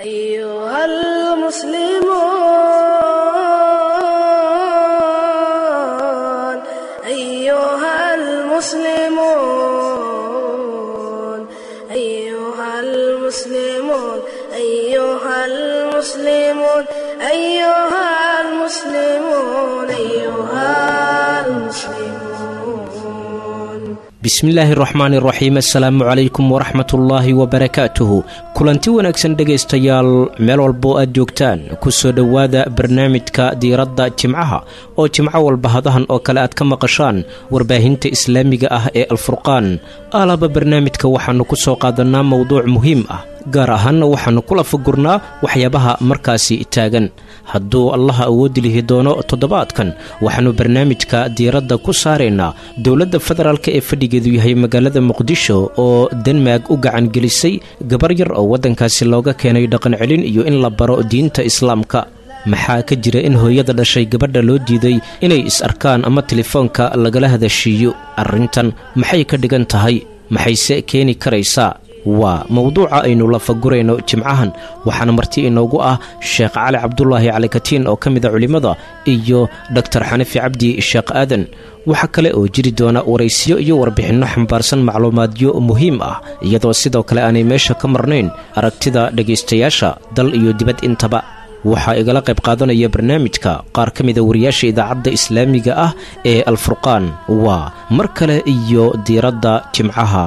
أيها المسلمون أيها المسلمون أيها المسلمون أيها المسلمون أيها المسلمون أيها المسلمون bismillaahi raxmaani raxiim assalaamu calaykum waraxmatullaahi wabarakaatuhu kulanti wanaagsan dhegaystayaal meel walboo aad joogtaan ku soo dhowaada barnaamijka diiradda jimcaha oo jimco walba hadahan oo kale aad ka maqashaan warbaahinta islaamiga ah ee alfurqaan alaba barnaamijka waxaannu ku soo qaadannaa mowduuc muhiim ah gaar ahaanna waxaannu kula fagurnaa waxyaabaha markaasi taagan hadduu allaha awoodi lihi doono toddobaadkan waxaannu barnaamijka diiradda ku saaraynaa dowladda federaalk ee fadhigeedu yahay magaalada muqdisho oo denmark u gacangelisay gabar yar oo waddankaasi looga keenay dhaqancelin iyo in la baro diinta islaamka maxaa ka jira in hooyada dhashay gabadha loo diiday inay is arkaan ama telefoonka lagala hadashiiyo arrintan maxay ka dhigan tahay maxayse keeni karaysaa waa mowduuca aynu la fagurayno jimcahan waxaana marti inoogu ah sheekh cali cabdulaahi calikatiin oo ka mida culimmada iyo doktor xanafi cabdi sheekh aadan waxaa kale oo jiri doona waraysiyo iyo warbixinno xambaarsan macluumaadyo muhiim ah iyadoo sidoo kale aanay meesha ka marnayn aragtida dhegaystayaasha dal iyo dibad intaba waxaa igala qayb qaadanaya barnaamijka qaar ka mida wariyaasha idaacadda islaamiga ah ee alfurqaan waa mar kale iyo diiradda jimcaha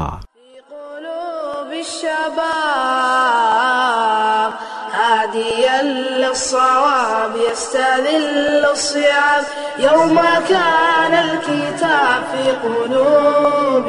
الشباب هاديا للصواب يستذل الصيام يوم كان الكتاب في قلوب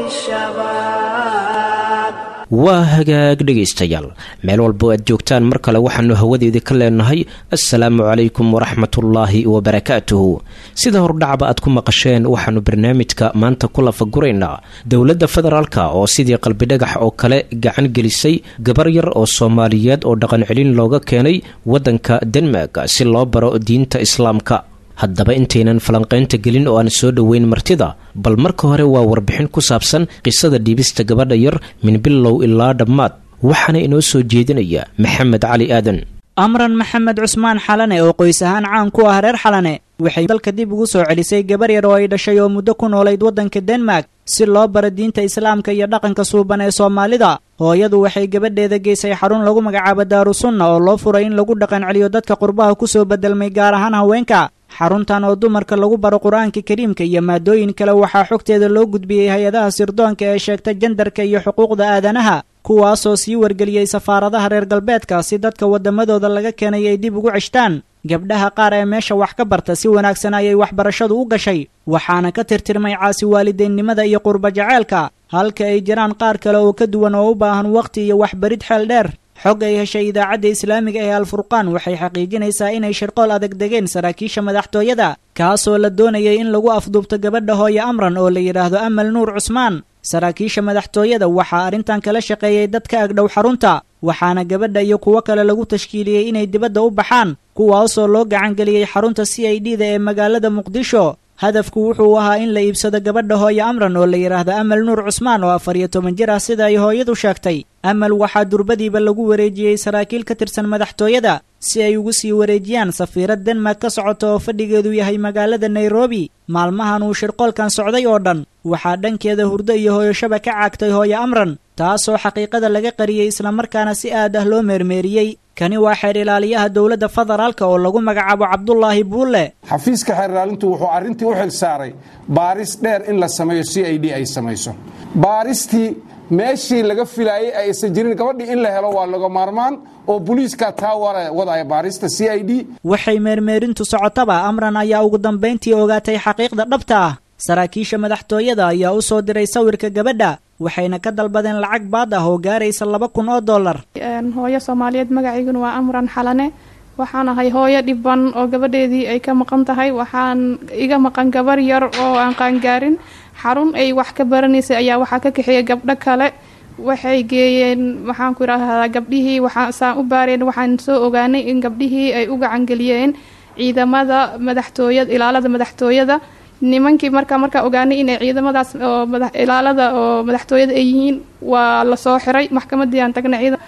الشباب waa hagaag dhegaystayaal meel walbo aad joogtaan mar kale waxaannu hawadeedii ka leenahay assalaamu calaykum waraxmatullaahi wabarakaatuhu sida hordhacba aad ku maqasheen waxaannu barnaamijka maanta ku lafaguraynaa dowladda federaalka oo sidii qalbidhagax oo kale gacan gelisay gabar yar oo soomaaliyeed oo dhaqancelin looga keenay waddanka denmark si loo baro diinta islaamka haddaba intaynan falanqaynta gelin oo aan soo dhoweyn martida bal marka hore waa warbixin ku saabsan qisada dhiibista gabadha yar min bilow ilaa dhammaad waxaana inoo soo jeedinaya maxamed cali aadan amran maxamed cusmaan xalane oo qoys ahaan caan ku ah reer xalane waxay dalka dib ugu soo celisay gabar yar oo ay dhashay oo muddo ku noolayd waddanka denmark si loo baro diinta islaamka iyo dhaqanka suuban ee soomaalida hooyadu waxay gabadheeda geysay xarun lagu magacaabo daarusunna oo loo furay in lagu dhaqan celiyo dadka qurbaha ku soo bedelmay gaar ahaan haweenka xaruntan oo dumarka lagu baro qur-aanka kariimka iyo maadooyin kale waxaa xogteeda loo gudbiyey hay-adaha sirdoonka ee sheegta jandarka iyo xuquuqda aadanaha kuwaasoo sii wargeliyey safaaradaha reer galbeedka si dadka waddamadooda laga keenay ay dib ugu ceshtaan gabdhaha qaar ee meesha wax ka barta si wanaagsan ayay waxbarashadu u gashay waxaana ka tirtirmay caasi waalideennimada iyo qurba jaceylka halka ay jiraan qaar kale oo ka duwan oo u baahan wakhti iyo waxbarid xeel dheer xog ay heshay idaacadda islaamiga ee alfurqaan waxay xaqiijinaysaa inay shirqool adag degeen saraakiisha madaxtooyada kaasoo la doonayay in lagu afduubto gabadha hooye amran oo la yidhaahdo amal nuur cusmaan saraakiisha madaxtooyada waxaa arrintan kala shaqeeyey dad ka agdhow xarunta waxaana gabadha iyo kuwo kale lagu tashkiiliyey inay dibadda u baxaan kuwaasoo loo gacangeliyey xarunta c i d da ee magaalada muqdisho hadafku wuxuu ahaa in la iibsado gabadha hooye amran oo la yidhaahdo amal nuur cusmaan oo afar iyo toban jir ah sida ay hooyadu sheegtay amal waxaa durbadiiba lagu wareejiyey saraakiil ka tirsan madaxtooyada si ay ugu sii wareejiyaan safiirad denmark ka socota oo fadhigeedu yahay magaalada nairobi maalmahan uu shirqoolkan socday oo dhan waxaa dhankeeda hurdo iyo hooyoshaba ka caagtay hooye amran taasoo xaqiiqada laga qariyey islamarkaana si aad ah loo meermeeriyey kani waa xeer ilaaliyaha dowladda federaalka oo lagu magacaabo cabdulaahi buulle xafiiska xeer ilaalintu wuxuu arrintii u xil saaray baaris dheer in la sameeyo c i d ay samayso baaristii meeshii laga filaayey aysan jirin gabadhii in la helo waa laga maarmaan oo booliiska taa wadaya baarista c i d waxay meermeerintu socotaba amran ayaa ugu dambayntii ogaatay xaqiiqda dhabta ah saraakiisha madaxtooyada ayaa u soo diray sawirka gabadha waxayna ka dalbadeen lacag baad ah oo gaaraysa laba kun oo dollar hooyo soomaaliyeed magaciiguna waa amran xalane waxaan ahay hooyo dhiban oo gabadheedii ay ka maqan tahay waxaan iga maqan gabar yar oo aan qaangaarin xarun ay wax ka baranaysay ayaa waxaa ka kaxeeyay gabdho kale waxay geeyeen waxaan ku idhaahdaa gabdhihii waxaasaan u baareen waxaan soo ogaanay in gabdhihii ay u gacangeliyeen ciidamada madaxtooyada ilaalada madaxtooyada nimankii markaa markaa ogaanay inay ciidamadaas oo ilaalada oo madaxtooyada ay yihiin waa lasoo xiray maxkamadii aan tagnay ciidan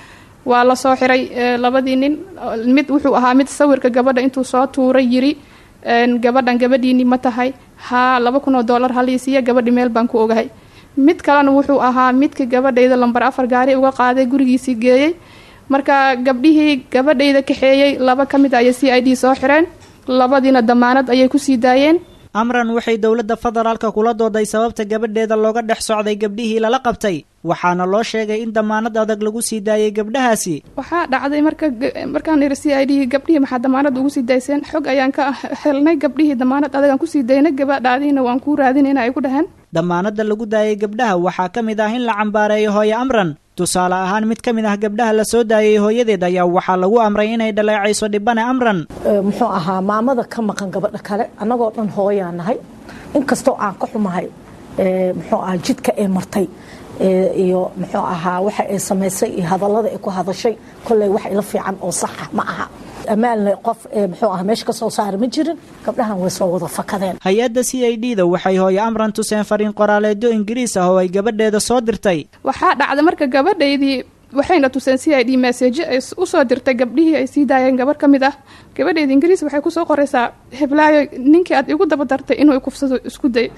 waa la soo xiray labadii nin mid wuxuu ahaa mid sawirka gabadha intuu soo tuuray yiri gabadhan gabadhiini ma tahay haa laba kun oo dollar haliisiiya gabadhi meel baan ku ogahay mid kalena wuxuu ahaa midka gabadhayda lambar afar gaari uga qaaday gurigiisii geeyey marka gabdhihii gabadhayda kaxeeyey laba ka mid ayay c i d soo xireen labadiina damaanad ayay kusii daayeen amran waxay dowladda federaalka kula dooday sababta gabadheeda looga dhex socday gabdhihii lala qabtay waxaana loo sheegay in damaanad adag lagu sii daayay gabdhahaasi waxaa dhacday marka markaan iri c i d gabdhihii maxaa damaanad ugu sii dayseen xog ayaan ka helnay gabdhihii damaanad adagaan kusii daynay gabadhaadiina waan kuu raadinayna ay ku dhaheen damaanadda lagu daayay gabdhaha waxaa ka mid ah in la cambaareeyo hooye amran tusaale ahaan mid ka mid ah gabdhaha la soo daayay hooyadeed ayaa waxaa lagu amray inay dhaleecayso dhibane amran muxuu ahaa maamada ka maqan gabadha kale annagoo dhan hooyaa nahay inkastoo aan ka xumahay muxuu ahaa jidka ee martay iyo muxuu ahaa waxa ay samaysay iyo hadallada ay ku hadashay kolley wax ila fiican oo saxa ma aha ammaanle qof muxuu aha meesha ka soo saara ma jirin gabdhahan way soo wada fakadeen hay-adda c i d da waxay hooye amran tuseen fariin qoraaleedyo ingiriis ah oo ay gabadheeda soo dirtay waxaa dhacda marka gabadhaydii waxayna tuseen c i d message ay usoo dirtay gabdhihii ay sii daayeen gabarh ka mid ah gabadheeda ingiriis waxay kusoo qoraysaa heblaayo ninkii aad igu daba dartay inuu ikufsado isku day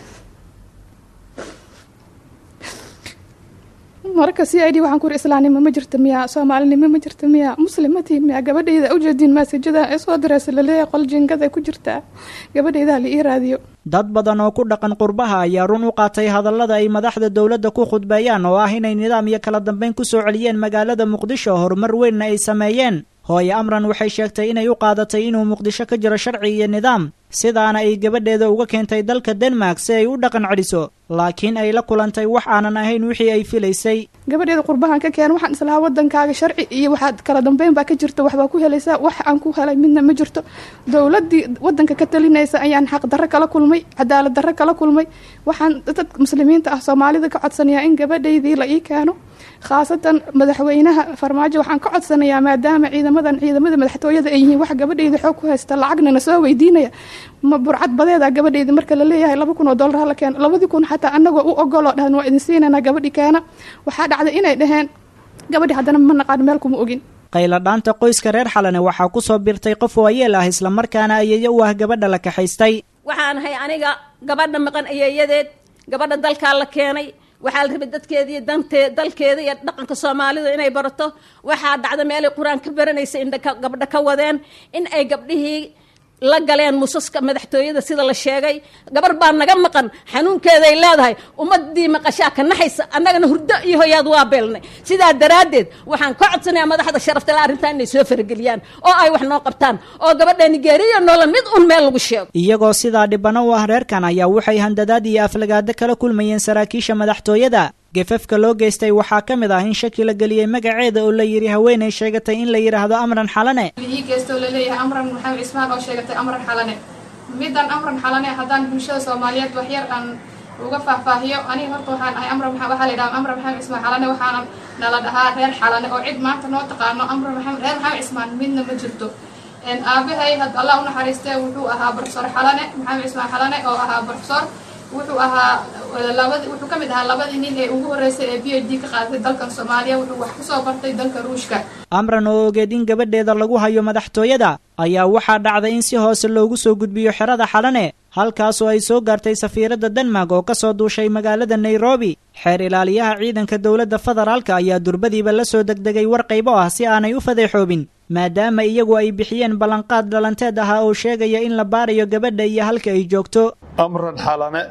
marka c i d waxaan ku uri islaamnimo ma jirta miya soomaalinimo ma jirta miya muslimatiin miya gabadhayda ujeediin maasajada ee soo diraysa laleeyahay qol jingada ku jirtaa gabadhayda hala ii raadiyo dad badan oo ku dhaqan qurbaha ayaa run u qaatay hadallada ay madaxda dowladda ku khudbeeyaan oo ah inay nidaam iyo kala dambeyn ku soo celiyeen magaalada muqdisho horumar weynna ay sameeyeen hooye amran waxay sheegtay inay u qaadatay inuu muqdisho ka jiro sharci iyo nidaam sidaana ay gabadheeda uga keentay dalka denmark si ay u dhaqan celiso laakiin ay la kulantay wax aanan ahayn wixii ay filaysay gabadheeda qurbahan ka keen waxaan islahaa wadankaaga sharci iyo waxaad kala dambeyn baa ka jirta waxbaa ku helaysaa wax aan ku helay midna ma jirto dowladii wadanka ka talinaysa ayaan xaq darro kala kulmay cadaalad darro kala kulmay waxaan dad muslimiinta ah soomaalida ka codsanayaa in gabadhaydii la ii keeno khaasatan madaxweynaha farmaajo waxaan ka codsanayaa maadaama ciidamadan ciidamada madaxtooyada ay yihiin wax gabadhayda xoog ku haysta lacagna na soo weydiinaya ma burcad badeeda gabadhayda marka la leeyahay laba kun oo dollar hala keeno labadii kun xataa anagoo u ogoloo dhahan waa idin siinanaa gabadhi keena waxaa dhacday inay dhaheen gabadhi haddana ma naqaan meel kuma ogin qayladhaanta qoyska reer xalane waxaa ku soo birtay qof waayeel ah islamarkaana ayeeyo u ah gabadha la kaxaystay waxaan ahay aniga gabadha maqan ayeeyadeed gabadha dalkaa la keenay waxaa la rabay dadkeeda iyo dantee dalkeeda iyo dhaqanka soomaalida inay barato waxaa dhacda meelay qur-aan ka baranaysa indha gabdho ka wadeen in ay gabdhihii la galeen musaska madaxtooyada sida la sheegay gabar baa naga maqan xanuunkeeday leedahay ummadii maqashaa ka naxaysa annagana hurdo iyo hoyaad waa beelnay sidaa daraaddeed waxaan ka codsanayaa madaxda sharaftale arrintaa inay soo farageliyaan oo ay wax noo qabtaan oo gabadha nigeeriya noola mid un meel lagu sheego iyagoo sidaa dhibano u ah reerkan ayaa waxay handadaad iyo aflagaado kala kulmayeen saraakiisha madaxtooyada gefafka loo geystay waxaa ka mid ah in shaki la geliyey magaceeda oo la yidhi haweenay sheegatay in la yidhaahdo amran xalane ii geysto laleeyahay amran maxamed cismaan oo sheegatay amran xalane midan amran xalane haddaan bulshada soomaaliyeed waxyar aan uga faahfaahiyo aniga horta waxaan ahay amran waxaa la yidhaha amran maxamed cismaan xalane waxaana nala dhahaa reer xalane oo cid maanta noo taqaano amran maxamed reer maxamed cismaan midna ma jirto aabahay had allah u naxariistee wuxuu ahaa profesor xalane maxamed cismaan xalane oo ahaa profesor wuxuu ahaa labadi wuxuu ka mid ahaa labadii nin ee ugu horreysay ee b h d ka qaadatay dalkan soomaaliya wuxuu wax kusoo bartay dalka ruushka amran oo ogeed in gabadheeda lagu hayo madaxtooyada ayaa waxaa dhacday in si hoose loogu soo gudbiyo xerada xalane halkaasoo ay soo gaartay safiiradda denmark oo ka soo duushay magaalada nairobi xeer ilaaliyaha ciidanka dowladda federaalka ayaa durbadiiba la soo degdegay war qaybo ah si aanay u fadeexoobin maadaama iyagu ay bixiyeen ballanqaad dhalanteed ahaa oo sheegaya in la baarayo gabadha iyo halka ay joogto amran xalane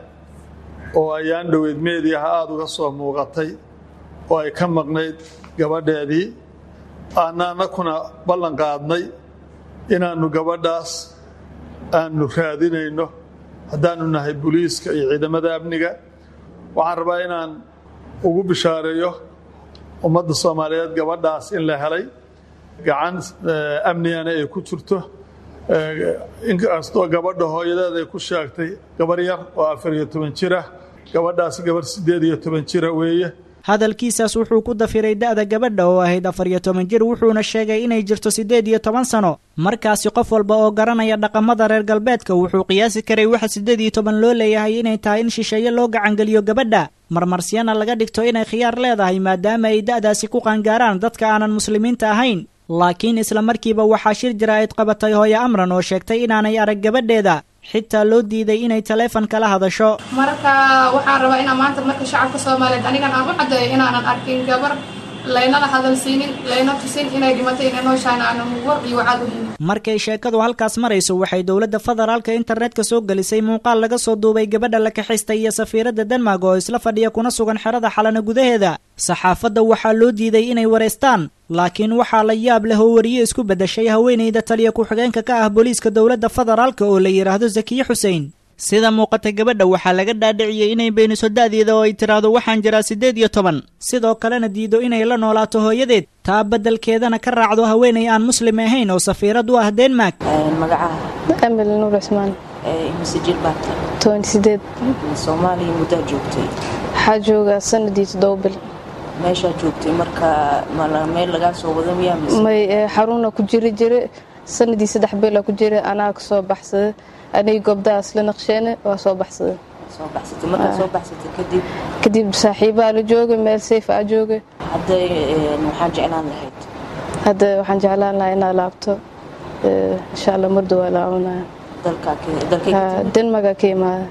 oo ayaan dhoweyd meediaha aada uga soo muuqatay oo ay ka maqnayd gabadheedii aanana kuna ballan qaadnay inaannu gabadhaas aanu raadinayno haddaannu nahay booliiska iyo ciidamada amniga waxaan rabaa inaan ugu bishaareeyo ummadda soomaaliyeed gabadhaas in la helay gacan amnigana ay ku jirto inkastoo gabadha hooyadeed ay ku sheegtay gabar yar oo afar iyo toban jira gabadhaas gabar siddeed iyo toban jira weeye hadalkiisaas wuxuu ku dafiray da'da gabadha oo ahayd afar iyo toban jir wuxuuna sheegay inay jirto siddeed iyo toban sano markaasi qof walba oo garanaya dhaqamada reer galbeedka wuxuu qiyaasi karay waxa siddeed iyo toban loo leeyahay inay tahay in shisheeye loo gacangeliyo gabadha marmarsiyana laga dhigto inay khiyaar leedahay maadaama ay da'daasi ku qaangaaraan dadka aanan muslimiinta ahayn laakiin isla markiiba waxaa shir jaraa'id qabatay hooyo amran oo sheegtay inaanay arag gabadheeda xitaa loo diiday inay taleefon kala hadasho marka waxaan rabaa inaan maanta marka shacabka soomaaliyeed anigan aan u caddeeyo inaanan arkin gabar laynana hadalsiinin layna tusin inay dhimatay inay nooshahan aanan war iyo wacaad u helin markay sheekadu halkaas marayso waxay dowladda federaalka internetka soo gelisay muuqaal laga soo duubay gabadha la kaxistay iyo safiiradda denmark oo isla fadhiya kuna sugan xerada xalana gudaheeda saxaafadda waxaa loo diiday inay wareystaan laakiin waxaa la yaab leh oo wariye isku beddeshay haweenayda taliya ku-xigeenka ka ah booliiska dowladda federaalka oo la yidhaahdo zakiye xuseen sida muuqata gabadha waxaa laga dhaadhiciyey inay beeniso da'deeda oo ay tidhaahdo waxaan jiraa siddeed iyo toban sidoo kalena diido inay la noolaato hooyadeed taa beddelkeedana ka raacdo haweenay aan muslim ahayn oo safiirad u ah denmark magacaha amil nuur cusmaan mise jir baata toban sideed soomaaliya muddaa joogtay waxaa joogaa sanadii toddoba bil meeshaa joogtay marka meel lagaa soo wada miyaa mise may xaruna ku jiri jire sanadii saddex bila ku jira anaa ka soo baxsada aniga goobdahaas la naqsheene waa soo baxsada soo baxsatay markaa soo baxsatay kadib kadib saaxiibaa la joogay meel sayf a joogay hadda waxaan jeclaan lahayd hadda waxaan jeclaan lahaa inaa laabto insha allah mardo waa laabanaya denmarka ka imaada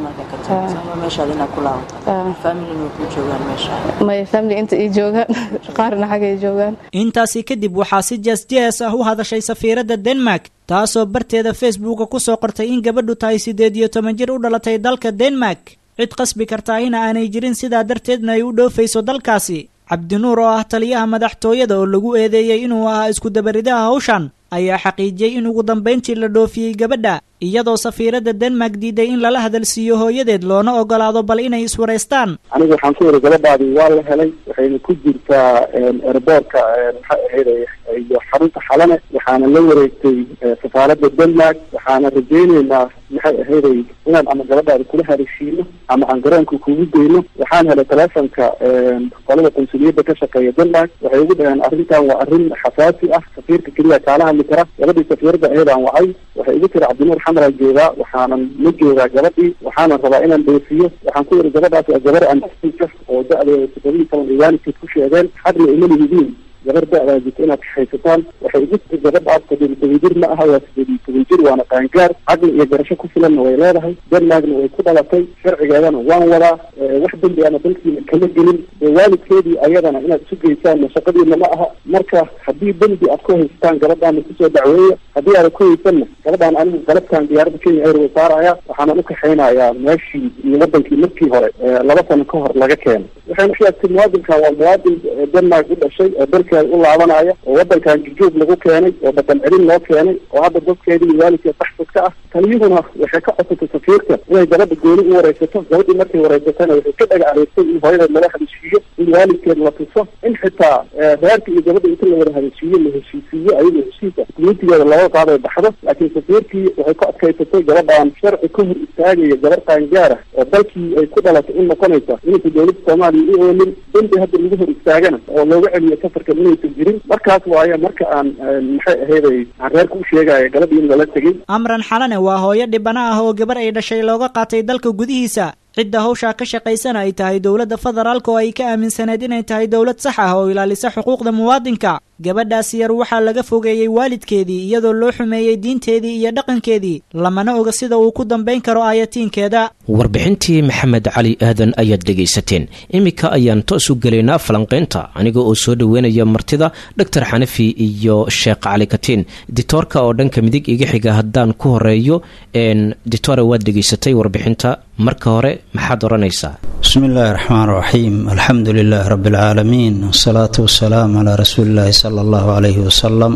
may family inta ii joogaan qaarna xagay joogaan intaasi kadib waxaa si jees-jees ah u hadashay safiiradda denmark taasoo barteeda facebooka ku soo qortay in gabadhu tahay siddeed iyo toban jir u dhalatay dalka denmark cid qasbi kartaahina aanay jirin sidaa darteedna ay u dhoofayso dalkaasi cabdinuur oo ah taliyaha madaxtooyada oo lagu eedeeyey inuu ahaa iskudabaridaha hawshan ayaa xaqiijiyey in ugu dambayntii la dhoofiyey gabadha iyadoo safiiradda denmark diiday in lala hadalsiiyo hooyadeed loona ogolaado bal inay iswaraystaan aniga waxaan ku yidhi gabadhaadii waa la helay waxayna ku jirtaa erboorka maxay ahayd iyo xarunta xalane waxaana la wareegtay safaaradda denmark waxaana rajayneynaa maxay ahayday inaan ama gabadhaada kula hadashiino ama aan garoonka kugu geyno waxaan helay telefonka qolada qunsuliyadda ka shaqeeya denmark waxay ugu dhaheen arrintan waa arrin xasaasi ah safiirka keliya kaala hadli kara gabadhii safiiradda aheedaan wacay waxay igu tiri cabdinuur xamaraa joogaa waxaanan la joogaa gabadhii waxaanan rabaa inaan doofiyo waxaan ku yidhi gabadhaas waa gabar anka oo da-deeda toddobiyi toban iyo waalidkeed ku sheegeen xadna ima lihidiin gabar da-daa jirta inaad haysataan waxay igu tiri gabadhaas toddobiyi toban jir ma aha waa siddeed iyo toban jir waana qaangaar caqli iyo garasho ku filanna way leedahay denmarkna way ku dhalatay sharcigeedana waan wadaa wax dembi ana dalkiina kama gelin waalidkeedii ayadana inaad isu geysaan shaqadiina ma aha marka haddii dembi aad ku haystaan gabadhaana kusoo dacweeya haddii aada ku haysanna gabadhaan anigu galabkan diyaaradda kenya airway saaraya waxaanan u kaxaynayaa meeshii iyo wadankii markii hore laba sano ka hor laga keenay waxayna sheegtay muwaadinkan waa muwaadin denmark u dhashay oo dalkeeda u laabanaya oo wadankan jujuub lagu keenay oo dhaqan celin loo keenay oo hadda dadkeedii iyo waalidkeed baxsad ka ah taliyuhuna waxay ka codsatay safiirka inay gabadha gooni u wareysato gabadhii markay wareysatana waxay ka dhaga areegtay in hooyadeed laga hadashiiyo in waalidkeed la tuso in xitaa reerka iyo gabadha inta la wada hadashiiyo la heshiisiiyo ayadoo heshiisa communitigeeda looga qaado ay baxdo laakiin safiirkii waxay ku adkaysatay gabadhaan sharci ka hor istaagaya gabar qaangaara oo dalkii ay ku dhalatay u noqonaysa inaysa dowladda soomaaliya u oomin dembi hadda lagu hor istaagana oo looga celiyo safarkan inaysan jirin markaas waaye marka aan maxay ahayday aan reerka u sheegaya gabadhii in lala tegey amran xalane waa hooyo dhibana ah oo gabar ay dhashay looga qaatay dalka gudihiisa cidda hawshaa ka shaqaysana ay tahay dowladda federaalka oo ay ka aaminsaneed inay tahay dowlad sax ah oo ilaalisa xuquuqda muwaadinka gabadhaasi yar waxaa laga fogeeyey waalidkeedii iyadoo loo xumeeyey diinteedii iyo dhaqankeedii lamana oga sida uu ku dambayn karo aayatiinkeeda warbixintii maxamed cali aadan ayaad dhegaysateen iminka ayaan toos u gelaynaa falanqaynta aniga oo soo dhoweynaya martida doctor xanafi iyo sheekh cali katiin ditoorka oo dhanka midig iga xiga haddaan ku horeeyo ditore waad dhegaysatay warbixinta marka hore maxaad odhanaysaa bismi illaahi raxmaan raxiim alxamdu lilaahi rabbi alcaalamiin wasalaatu wasalaam calaa rasuulillaahi sala allahu calayhi wasalam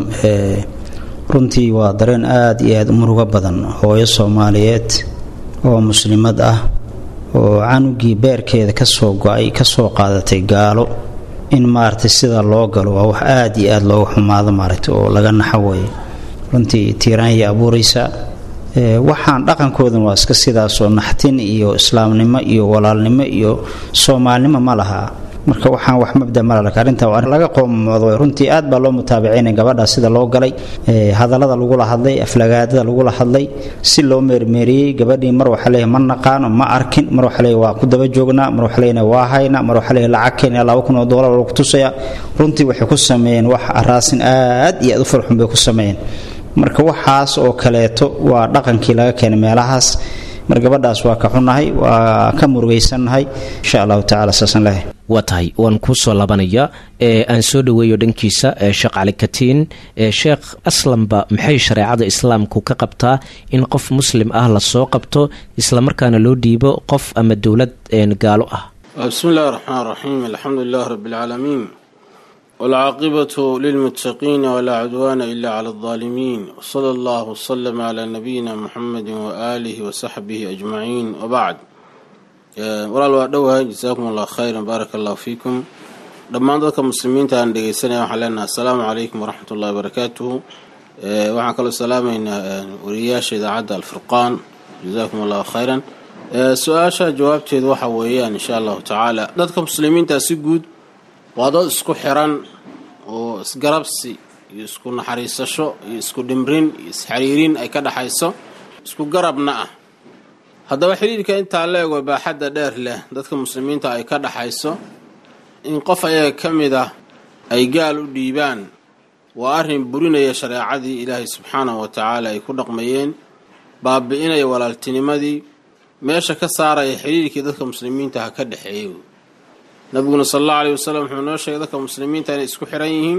runtii waa dareen aada iyo aada u murugo badan hooyo soomaaliyeed oo muslimad ah oo canugii beerkeeda kasoo go-ay kasoo qaadatay gaalo in maaragtay sida loo galo waa wax aada iyo aada looga xumaado maaragtay oo laga naxo weeye runtii tiiraanyay abuuraysa waxaan dhaqankoodan waa iska sidaasoo naxtin iyo islaamnimo iyo walaalnimo iyo soomaalnimo ma laha marka waxaan wax mabda malalka arrinta waa laga qoomoodo runtii aad baa loo mutaabicaynay gabadha sida loo galay hadallada lagula hadlay aflagaadada lagula hadlay si loo meermeeriyey gabadhii mar waxaa leeyahay ma naqaano ma arkin mar waxaa leeyahay waa ku daba joognaa mar waxaa leeyahay waa hayna mar waxaa leeyahay lacag keenaya laba kun oo doolar lagu tusaya runtii waxay ku sameeyeen wax araasin aad iyo aad u farxun bay ku sameeyeen marka waxaas oo kaleeto waa dhaqankii laga keenay meelahaas mar gabadhaas waa ka xunahay waa ka murugaysannahay insha allahu tacala saasaan leeyahay waa tahay waan kuu soo labanaya ee aan soo dhoweeyo dhankiisa sheekh cali katiin sheekh aslanba maxay shareecada islaamku ka qabtaa in qof muslim ah lasoo qabto islamarkaana loo dhiibo qof ama dowlad gaalo ah bismi illahi raxmaan raxiim alxamdu lilah rabi اlcaalamiin wاlcaaqibatu lilmuttaqiina walaa cudwaana ila cala اlظaalimiin wsala allah wslama cla nabiyina muxamedi waaalihi wasaxbihi ajmaciin wabacd walaal waa dhowahay jasaakum allah khayran baaraka allahu fiikum dhammaan dadka muslimiinta aan dhegeysanaya waxaan leenahay assalaamu calaykum waraxmat ullahi barakaatuhu waxaan kaloo salaamaynaa wariyayaasha idaacadda alfurqaan jasaakum allahu khayran su-aasha jawaabteedu waxa weeyaan insha allahu tacaala dadka muslimiinta si guud waa dad isku xiran oo isgarabsi iyo isku naxariisasho iyo isku dhimrin iyo isxariirin ay ka dhexayso isku garabna ah haddaba xidhiirka intaa la ego baaxadda dheer leh dadka muslimiinta ay ka dhexayso in qof ayaga ka mid ah ay gaal u dhiibaan waa arrin burinaya shareecadii ilaahay subxaanahu wa tacaala ay ku dhaqmayeen baabi-inaya walaaltinimadii meesha ka saaraya xidhiirkii dadka muslimiinta ha ka dhexeeyay nabiguna sal allahu aleyhi wasalam wuxuu noo sheegay dadka muslimiinta inay isku xiran yihiin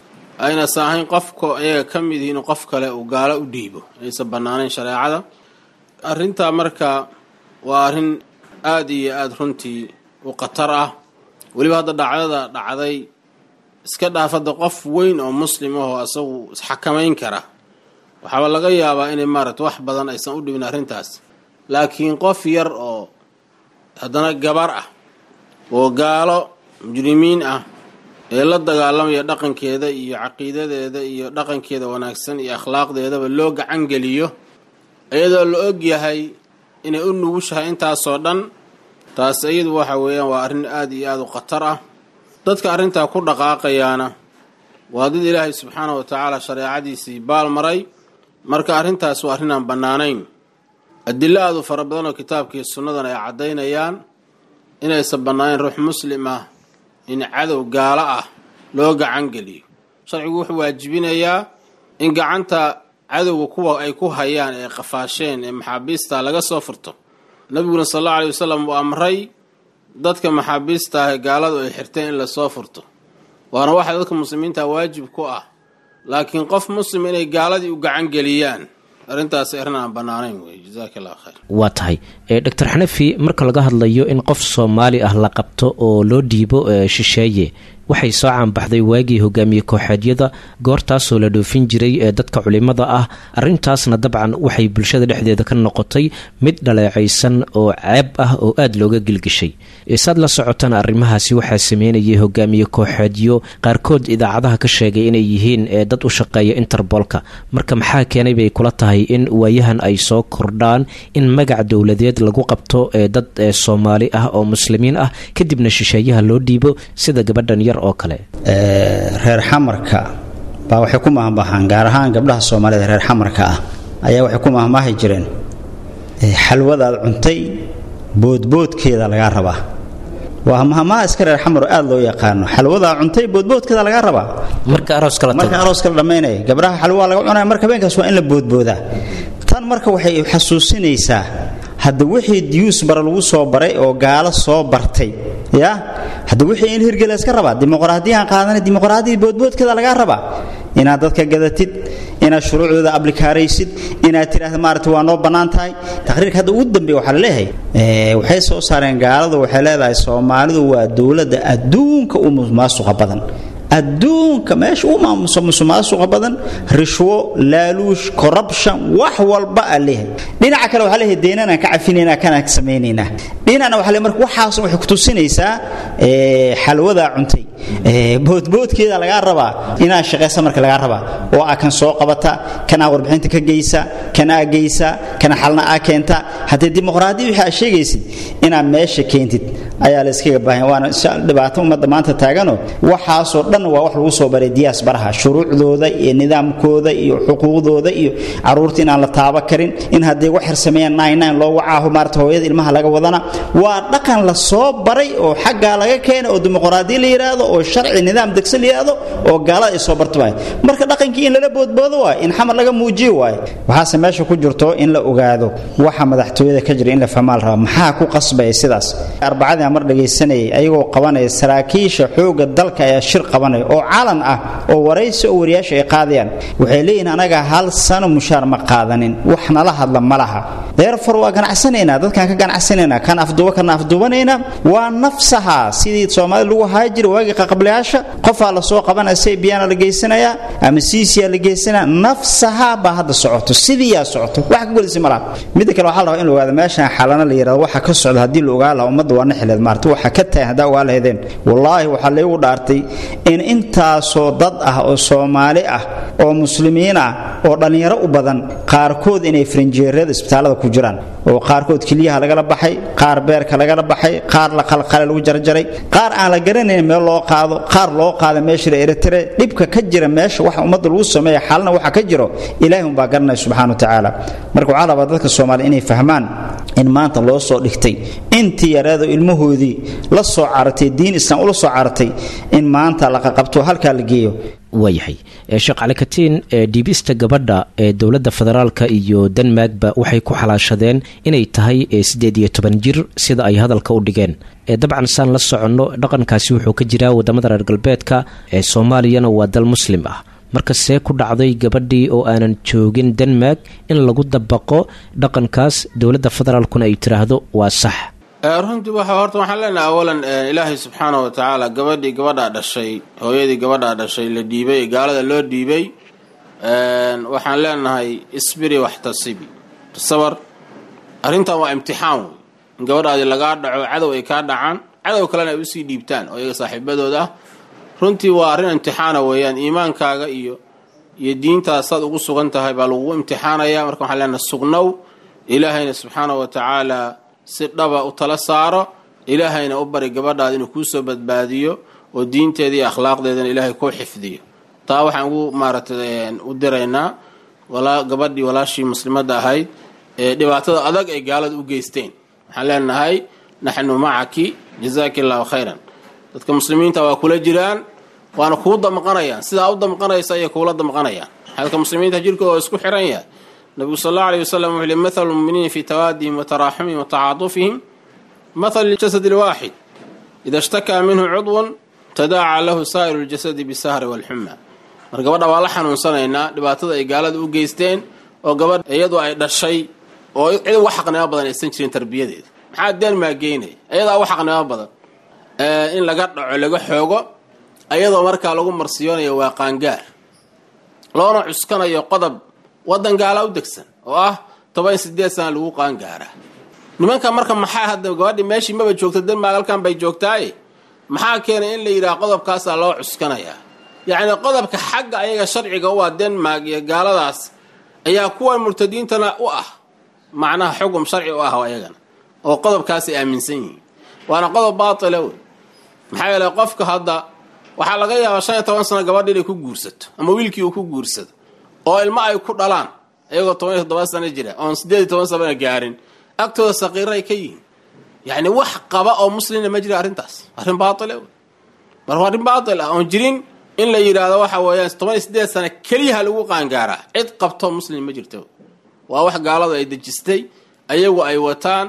aynasa ahayn qofka ayaga ka mid yihiin qof kale uu gaalo u dhiibo aysan bannaanayn shareecada arrintaa marka waa arrin aada iyo aada runtii u khatar ah weliba hadda dhacdada dhacday iska dhaafadda qof weyn oo muslim ahoo asagu isxakamayn kara waxaaba laga yaabaa inay maaragta wax badan aysan u dhibin arrintaas laakiin qof yar oo haddana gabar ah oo gaalo mujrimiin ah ee la dagaalamaya dhaqankeeda iyo caqiidadeeda iyo dhaqankeeda wanaagsan iyo akhlaaqdeedaba loo gacan geliyo iyadoo la og yahay inay u nugushahay intaasoo dhan taas iyadu waxa weeyaan waa arrin aada iyo aada u khatar ah dadka arrintaa ku dhaqaaqayaana waa dad ilaahay subxaana wa tacaala shareecadiisii baal maray marka arrintaas waa arrin aan bannaanayn adilo aada u fara badan oo kitaabkii sunnadan ay caddaynayaan inaysan bannaanayn ruux muslim ah in cadow gaalo ah loo gacan geliyo sharcigu wuxuu waajibinayaa in gacanta cadowga kuwa ay ku hayaan ee qafaasheen ee maxaabiista laga soo furto nabiguna sal allau aley wasalam uu amray dadka maxaabiista ah ee gaaladu ay xirteen in lasoo furto waana waxa dadka muslimiinta waajib ku ah laakiin qof muslim inay gaaladii u gacan geliyaan arrintaas arrin aan bannaanayn wey jazaaka allah khayr waa tahay doctor xanafi marka laga hadlayo in qof soomaali ah la qabto oo loo dhiibo shisheeye waxay soo caanbaxday waagii hogaamiye kooxeedyada goortaasoo la dhoofin jiray ee dadka culimada ah arrintaasna dabcan waxay bulshada dhexdeeda ka noqotay mid dhaleecaysan oo ceeb ah oo aada looga gilgishay saad la socotana arrimahaasi waxaa sameynayay hogaamiye kooxeedyo qaarkood idaacadaha ka sheegay inay yihiin dad u shaqeeya interbolka marka maxaa keenay bay kula tahay in waayahan ay soo kordhaan in magac dowladeed lagu qabto dad soomaali ah oo muslimiin ah kadibna shisheeyaha loo dhiibo sida gabadhan yar oo kale reer xamarka baa waxay ku mahmahaan gaar ahaan gabdhaha soomaalida reer xamarka ah ayaa waxay ku mahmaahi jireen xalwadaad cuntay boodboodkeeda lagaa rabaa waa mahmaha iska reer xamar aad loo yaqaano xalwadaa cuntay boodboodkeeda lagaa rabaa marka arooska la dhammaynaya gabdhaha xalwaa laga cunaya marka habeenkaas waa in la boodboodaa tan marka waxay xasuusinaysaa hadda wixii diyuus bara lagu soo baray oo gaalo soo bartay ya hadda wixii in hirgela iska rabaa dimuqraadiyaan qaadana dimuqraadiyada boodboodkeeda lagaa rabaa inaad dadka gadatid inaad shuruucdooda ablikaaraysid inaad tidhaahda maarata waa noo bannaan tahay taqriirka hadda ugu dambeeya waxaa la leeyahay waxay soo saareen gaaladu waxay leedahay soomaalidu waa dowladda adduunka u musuqmaasuqa badan adduunka meesha u musuqmaasuqa badan rishwo laaluush corruption wax walba aa leeyahay dhinaca kale waxaa leeyahay deenanaan ka cafinaynaa kanaan ka samaynaynaa dhinacna waxaa leeyahay marka waxaas waxay ku tusinaysaa xalwadaa cuntay boodboodkeeda lagaa rabaa inaad shaqaysa marka lagaa rabaa oo aa kan soo qabata kanaa warbixinta ka geysa kanaa geysa kana xalna aa keenta haddee dimuqraadiya wixii aa sheegaysid inaad meesha keentid ayaa la iskaga baahan waana dhibaato ummadda maanta taagano waxaasoo dhan waa wax lagu soo baray diyaas baraha shuruucdooda iyo nidaamkooda iyo xuquuqdooda iyo caruurta inaan la taaba karin in hadday wax xirsameeyaan nine nine loo wacaaho maarata hooyada ilmaha laga wadana waa dhaqan la soo baray oo xaggaa laga keenay oo dimuqraadiya la yidhaahdo oo sharci nidaam degsan la yidhaahdo oo gaalada ay soo barto waay marka dhaqankii in lala boodboodo waay in xamar laga muujiyo waay waxaase meesha ku jirto in la ogaado waxa madaxtooyada ka jira in la fahmaa la rabaa maxaa ku qasbaya sidaas arbacadii aan mar dhagaysanayay ayagoo qabanaya saraakiisha xoogga dalka ayaa shir qabanaya oo calan ah oo waraysi oo wariyaasha ay qaadayaan waxay leeyihiin anaga hal sano mushaar ma qaadanin wax nala hadla ma laha deerfar waa ganacsanaynaa dadkaan ka ganacsanaynaa kan afduuba kana afduubanaynaa waa nafsaha sidii soomaalida lagu haaya jira waagii qaqablayaasha qofaa lasoo qabanaya saybiyaana la geysanayaa ama siisiyaa la geysanaya nafsaha baa hadda socoto sidiiyaa socoto wax ka golisi ma laha midda kale waxaa la rabaa in la ogaado meeshaan xalana la yidhahdo waxa ka socda haddii la ogaa laha ummadda waa naxileed maarta waxa ka tagan haddaa ogaa lahaydeen wallaahi waxaa laygu dhaartay in intaasoo dad ah oo soomaali ah oo muslimiin ah oo dhallinyaro u badan qaarkood inay farinjeerada isbitaallada ku jiraan oo qaarkood keliyaha lagala baxay qaar beerka lagala baxay qaar la qalqale lagu jarjaray qaar aan la garanayn meel loo qaado qaar loo qaada meesha la eritire dhibka ka jira meesha waxa ummadda lagu sameeya xalna waxa ka jiro ilaahi umbaa garanaya subxaana wa tacaala marka waxaa rabaa dadka soomaaliya inay fahmaan in maanta loo soo dhigtay intii yareedo ilmahoodii la soo caratay diin islaam ula soo caratay in maanta la qaqabto halkaa la geeyo waayahay sheekh calikatiin dhiibista gabadha ee dowladda federaalka iyo denmarkba waxay ku xalaashadeen inay tahay siddeed iyo toban jir sida ay hadalka u dhigeen dabcan saan la soconno dhaqankaasi wuxuu ka jiraa wadamada reer galbeedka ee soomaaliyana waa dal muslim ah marka see ku dhacday gabadhii oo aanan joogin denmark in lagu dabaqo dhaqankaas dowladda federaalkuna ay tiraahdo waa sax runtii waxa horta waxaan leenahay awalan ilaahay subxaana wa tacaala gabadhii gabadhaa dhashay hooyadii gabadhaa dhashay la dhiibay ee gaalada loo dhiibay waxaan leenahay isbiri waxtasibi sabar arrintan waa imtixaan wey in gabadhaadi lagaa dhaco cadow ay kaa dhacaan cadow kalena ay usii dhiibtaan oo iyaga saaxiibadooda ah runtii waa arrin imtixaana weeyaan iimaankaaga iyo iyo diintaas saad ugu sugan tahay baa lagugu imtixaanaya marka waxaan leenahay sugnow ilaahayna subxaana wa tacaala si dhaba u tala saaro ilaahayna u bari gabadhaada inuu kuusoo badbaadiyo oo diinteeda iyo akhlaaqdeedana ilaahay kuu xifdiyo taa waxaan ugu maaratay u diraynaa gabadhii walaashii muslimadda ahayd ee dhibaatada adag ay gaalada u geysteen waxaan leenahay naxnu macaki jazaaki allahu khayran dadka muslimiinta waa kula jiraan waana kuu damqanayaan sidaa u damqanaysa ayay kuula damqanayaan xalka muslimiinta jirkooda waa isku xiran yahay nabigu sal allau aleyh wasalam wuxuu li mathalu lmuminiina fi tawaadihim wa taraaxumihim wa tacaatufihim mathal ljasad alwaaxid ida ishtakaa minhu cudwun tadaaca lahu saa'iru ljasadi bisahri walxuma mar gabadha waa la xanuunsanaynaa dhibaatada ay gaalada u geysteen oo gabadh iyadu ay dhashay oo cid uga xaqnimo badan aysan jirin tarbiyadeeda maxaa denmaa geynaya iyadaa uga xaqnimo badan in laga dhaco laga xoogo ayadoo markaa lagu marsiyoonayo waa qaangaar loona cuskanayo qodob wadan gaalaa u degsan oo ah toban sideed sana lagu qaangaaraa nimanka marka maxaa hadda gabadhi meeshii maba joogto denmark halkan bay joogtaaye maxaa keenay in la yidhaha qodobkaasaa loo cuskanayaa yacni qodobka xagga ayaga sharciga u ah denmark iyo gaaladaas ayaa kuwan murtadiintana u ah macnaha xugum sharci u ah ayagana oo qodobkaasay aaminsan yihiin waana qodob baatila wey maxaa yeele qofka hadda waxaa laga yaabaa shan iyo toban sano gabadha inay ku guursato ama wiilkii uu ku guursado oo ilmo ay ku dhalaan iyagoo toban iyo toddoba sano jira oon siddeed iyo toban sanona gaarin agtooda saqiiro ay ka yihiin yacni wax qaba oo muslimna ma jira arrintaas arrin baatile wey mar waa arrin baatil ah oon jirin in la yidhaahdo waxa weeyaan toban iyo siddeed sano keliyaha lagu qaangaaraa cid qabto muslim ma jirto waa wax gaaladu ay dejistay ayagu ay wataan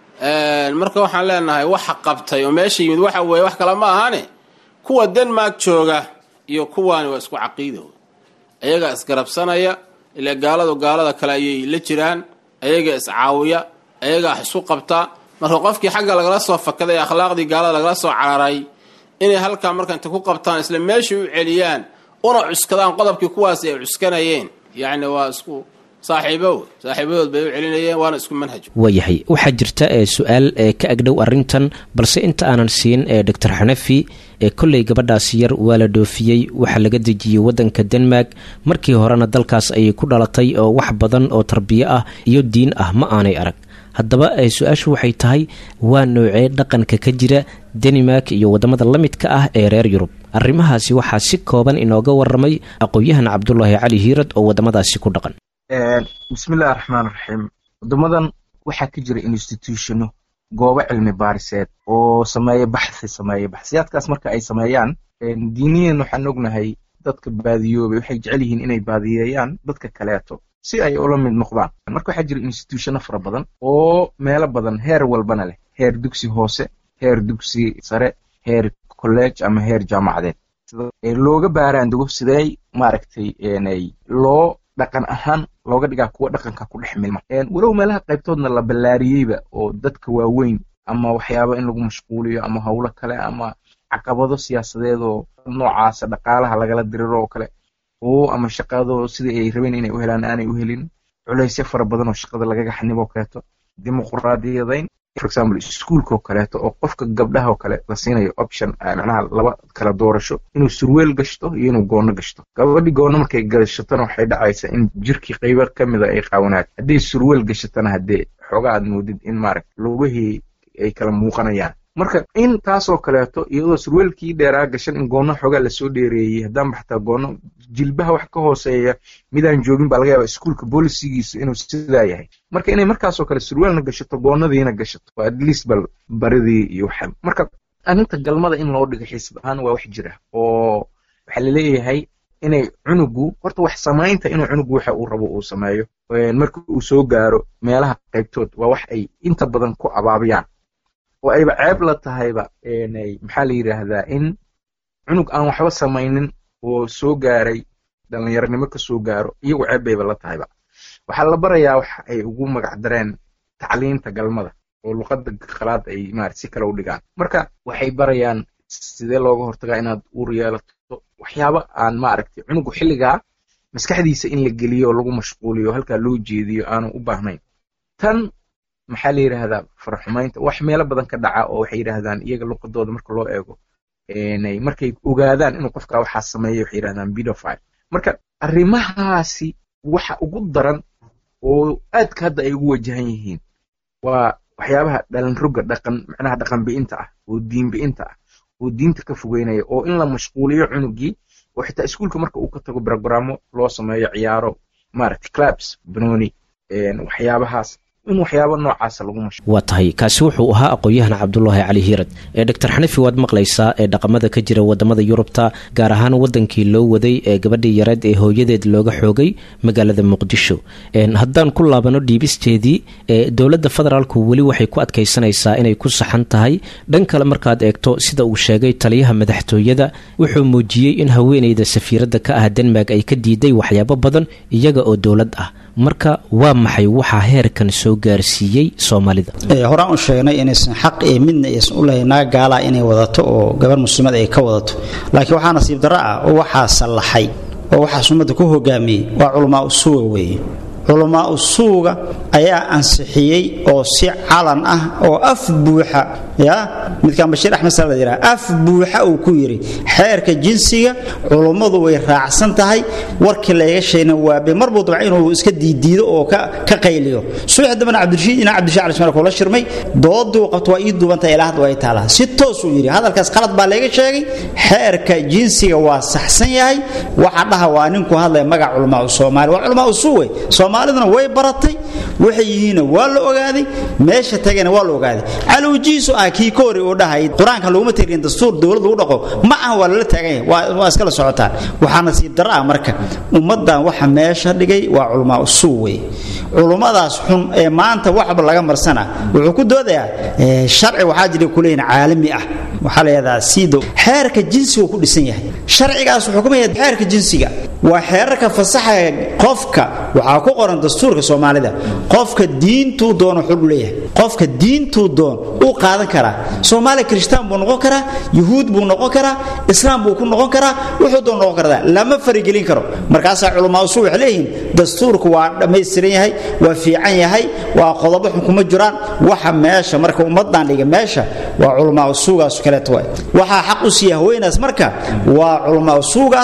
marka waxaan leenahay waxa qabtay oo meesha yimid waxa weeye wax kale ma ahane kuwa denmark jooga iyo kuwaani waa isku caqiido ayagaa isgarabsanaya ilaa gaaladu gaalada kale ayay la jiraan ayagaa iscaawiya ayagaa isu qabta marka qofkii xagga lagala soo fakaday akhlaaqdii gaalada lagala soo cararay inay halkaa marka inta ku qabtaan isla meeshai u celiyaan una cuskadaan qodobkii kuwaasi ay cuskanayeen yacni waa isku saaxiibo saaxiibadood bay u celinayeen waana isku manhaj waayahay waxaa jirta su-aal ka agdhow arintan balse inta aanan siin doctor xanafi kolley gabadhaasi yar waa la dhoofiyey waxaa laga dejiyey wadanka denmark markii horena dalkaas ayay ku dhalatay oo wax badan oo tarbiyo ah iyo diin ah ma aanay arag haddaba su-aashu waxay tahay waa noocee dhaqanka ka jira danimark iyo wadamada la midka ah ee reer yurub arrimahaasi waxaa si kooban inooga waramay aqoon-yahan cabdulaahi cali hiirad oo wadamadaasi ku dhaqan bismillahi raxmaan raxiim wadamadan waxaa ka jira institutiono goobo cilmi baariseed oo sameeya baxthi sameeya baxsiyaadkaas marka ay sameeyaan diiniyan waxaan ognahay dadka baadiyoobay waxay jecel yihiin inay baadiyeeyaan dadka kaleeto si ay ula mid noqdaan marka waxaa jira institutiono fara badan oo meelo badan heer walbana leh heer dugsi hoose heer dugsi sare heer college ama heer jaamacadeed looga baaraandugo sidee maaragtay loo dhaqan ahaan looga dhigaa kuwa dhaqanka ku dhex milma walow meelaha qaybtoodna la ballaariyeyba oo dadka waaweyn ama waxyaaba in lagu mashquuliyo ama howlo kale ama caqabado siyaasadeed oo noocaasa dhaqaalaha lagala diriro oo kale oo ama shaqado sidii ay rabeen inay u helaan aanay u helin culaysyo fara badan oo shaqada lagaga xaniboo kaleeto dimuqraadiyadayn for example iskuulka oo kaleeto oo qofka gabdhaha oo kale la siinayo option macnaha laba kala doorasho inuu surweel gashto iyo inuu goono gashto gabadhi goono markay gashatona waxay dhacaysaa in jirkii qaybo ka mida ay qaawanaad haddii surweel gashatona haddee xooga aad moodid in maaragt lugihii ay kala muuqanayaan marka in taasoo kaleeto iyadoo surweelkii dheeraa gashan in goono xoogaa lasoo dheereeyey haddaanba xataa goono jilbaha wax ka hooseeya midaan joogin baa laga yaaba iskuulka bolisigiisu inuu sidaa yahay marka inay markaasoo kale surweelna gashato goonadiina gashato at least bal baridii iyo waxa marka arrinta galmada in loo dhigo xiisad ahaan waa wax jira oo waxaa laleeyahay inay cunugu horta wax samaynta inuu cunugu waxa uu rabo uu sameeyo marka uu soo gaaro meelaha qaybtood waa wax ay inta badan ku abaabiyaan oo ayba ceeb la tahayba maxaa la yidhaahdaa in cunug aan waxba samaynin oo soo gaaray dhalinyaronimo ka soo gaaro iyagu ceeb bayba la tahayba waxaa la barayaa wax ay ugu magac dareen tacliinta galmada oo luqadda qalaad ay marat si kale u dhigaan marka waxay barayaan sidee looga hortagaa inaad uur yeelato waxyaaba aan maaragtay cunugu xilligaa maskaxdiisa in la geliyo oo lagu mashquuliyo halkaa loo jeediyo aanu u baahnayn tan maxaa la yidhaahdaa faraxumaynta wax meelo badan ka dhaca oo waxay yidhaahdaan iyaga luqadooda marka loo eego markay ogaadaan inuu qofka waxaa sameeya waxay yidhahdaan bidofile marka arrimahaasi waxa ugu daran oo aadka hadda ay ugu wajahan yihiin waa waxyaabaha dhalanroga dhaqan macnaha dhaqan bi'inta ah oo diin bi'inta ah oo diinta ka fogeynaya oo in la mashquuliyo cunugii oo xitaa iskuulka marka uu ka tago brogramo loo sameeyo ciyaaro maaragtay clubs banooni waxyaabahaas in waxyaaba noocaasa lagu mash waa tahay kaasi wuxuu ahaa aqoon-yahan cabdulaahi cali hiirad ee doctor xanifi waad maqlaysaa ee dhaqamada ka jira wadamada yurubta gaar ahaan wadankii loo waday ee gabadhii yareed ee hooyadeed looga xoogay magaalada muqdisho haddaan ku laabano dhiibisteedii ee dowladda federaalku weli waxay ku adkaysanaysaa inay ku saxan tahay dhan kale markaad eegto sida uu sheegay taliyaha madaxtooyada wuxuu muujiyey in haweeneyda safiiradda ka ah denmark ay ka diiday waxyaabo badan iyaga oo dowlad ah marka waa maxay waxaa heerkan soo gaarsiiyey soomaalida horaan u sheegnay inaysan xaq iyo midna aysan u lahayn naga gaalaa inay wadato oo gabar muslimad ay ka wadato laakiin waxaa nasiib darro ah oo waxaa sallaxay oo waxaas ummadda ku hogaamiyey waa culamaa usuuga weeye culamaa usuuga ayaa ansixiyey oo si calan ah oo af buuxa ya midkaan bashiir axmed sal la yidhaha af buuxa uu ku yidhi xeerka jinsiga culummadu way raacsan tahay warkii layga sheegna waabe marbuu dabca inuu iska diidiido oo ka qayliyo subax dambana cabdirashiid inaa cabdirashiid cali ismail kula shirmay dooduu qabto waa ii duubanta ilaa hadda ay taalaa si toosuu yidhi hadalkaas qalad baa layga sheegay xeerka jinsiga waa saxsan yahay waxa dhaha waa ninku hadlaya magac culamaa soomaali waa culamaa usuuwe soomaaliduna way baratay waxay yihiinna waa la ogaaday meesha tagayna waa la ogaaday calowjiisu ah kii ka hore uu dhahay qur-aanka laguma tirin dastuur dowlad lagu dhaqo ma aha waa lala taagan yahay waa iskala socotaan waxaa nasiib darro ah marka ummaddan waxa meesha dhigay waa culamaa usuu wey culummadaas xun ee maanta waxba laga marsana wuxuu ku doodayaa sharci waxaa jira kuleeyihin caalami ah waxaa layahdaa sido xeerka jinsiga ku dhisan yahay sharcigaas wuxuu kuma yahay xeerka jinsiga waa xeerarka fasaxa qofka waxaa ku qoran dastuurka soomaalida qofka diintuu doono xul leeyahay qofka diintuu doon uu qaadan karaa soomaaliya kirishtaan buu noqon karaa yuhuud buu noqon karaa islaam buu ku noqon karaa wuxuu doon noqon karaa lama farigelin karo markaasaa culamaa usul waxay leeyihiin dastuurku waa dhammaystiran yahay waa fiican yahay waa qodobo xun kuma jiraan waxa meesha marka ummadan dhiga meesha waa culamaa usuugaas kaleeto waay waxaa xaq u siiya haweenaas marka waa culamaa usuugaas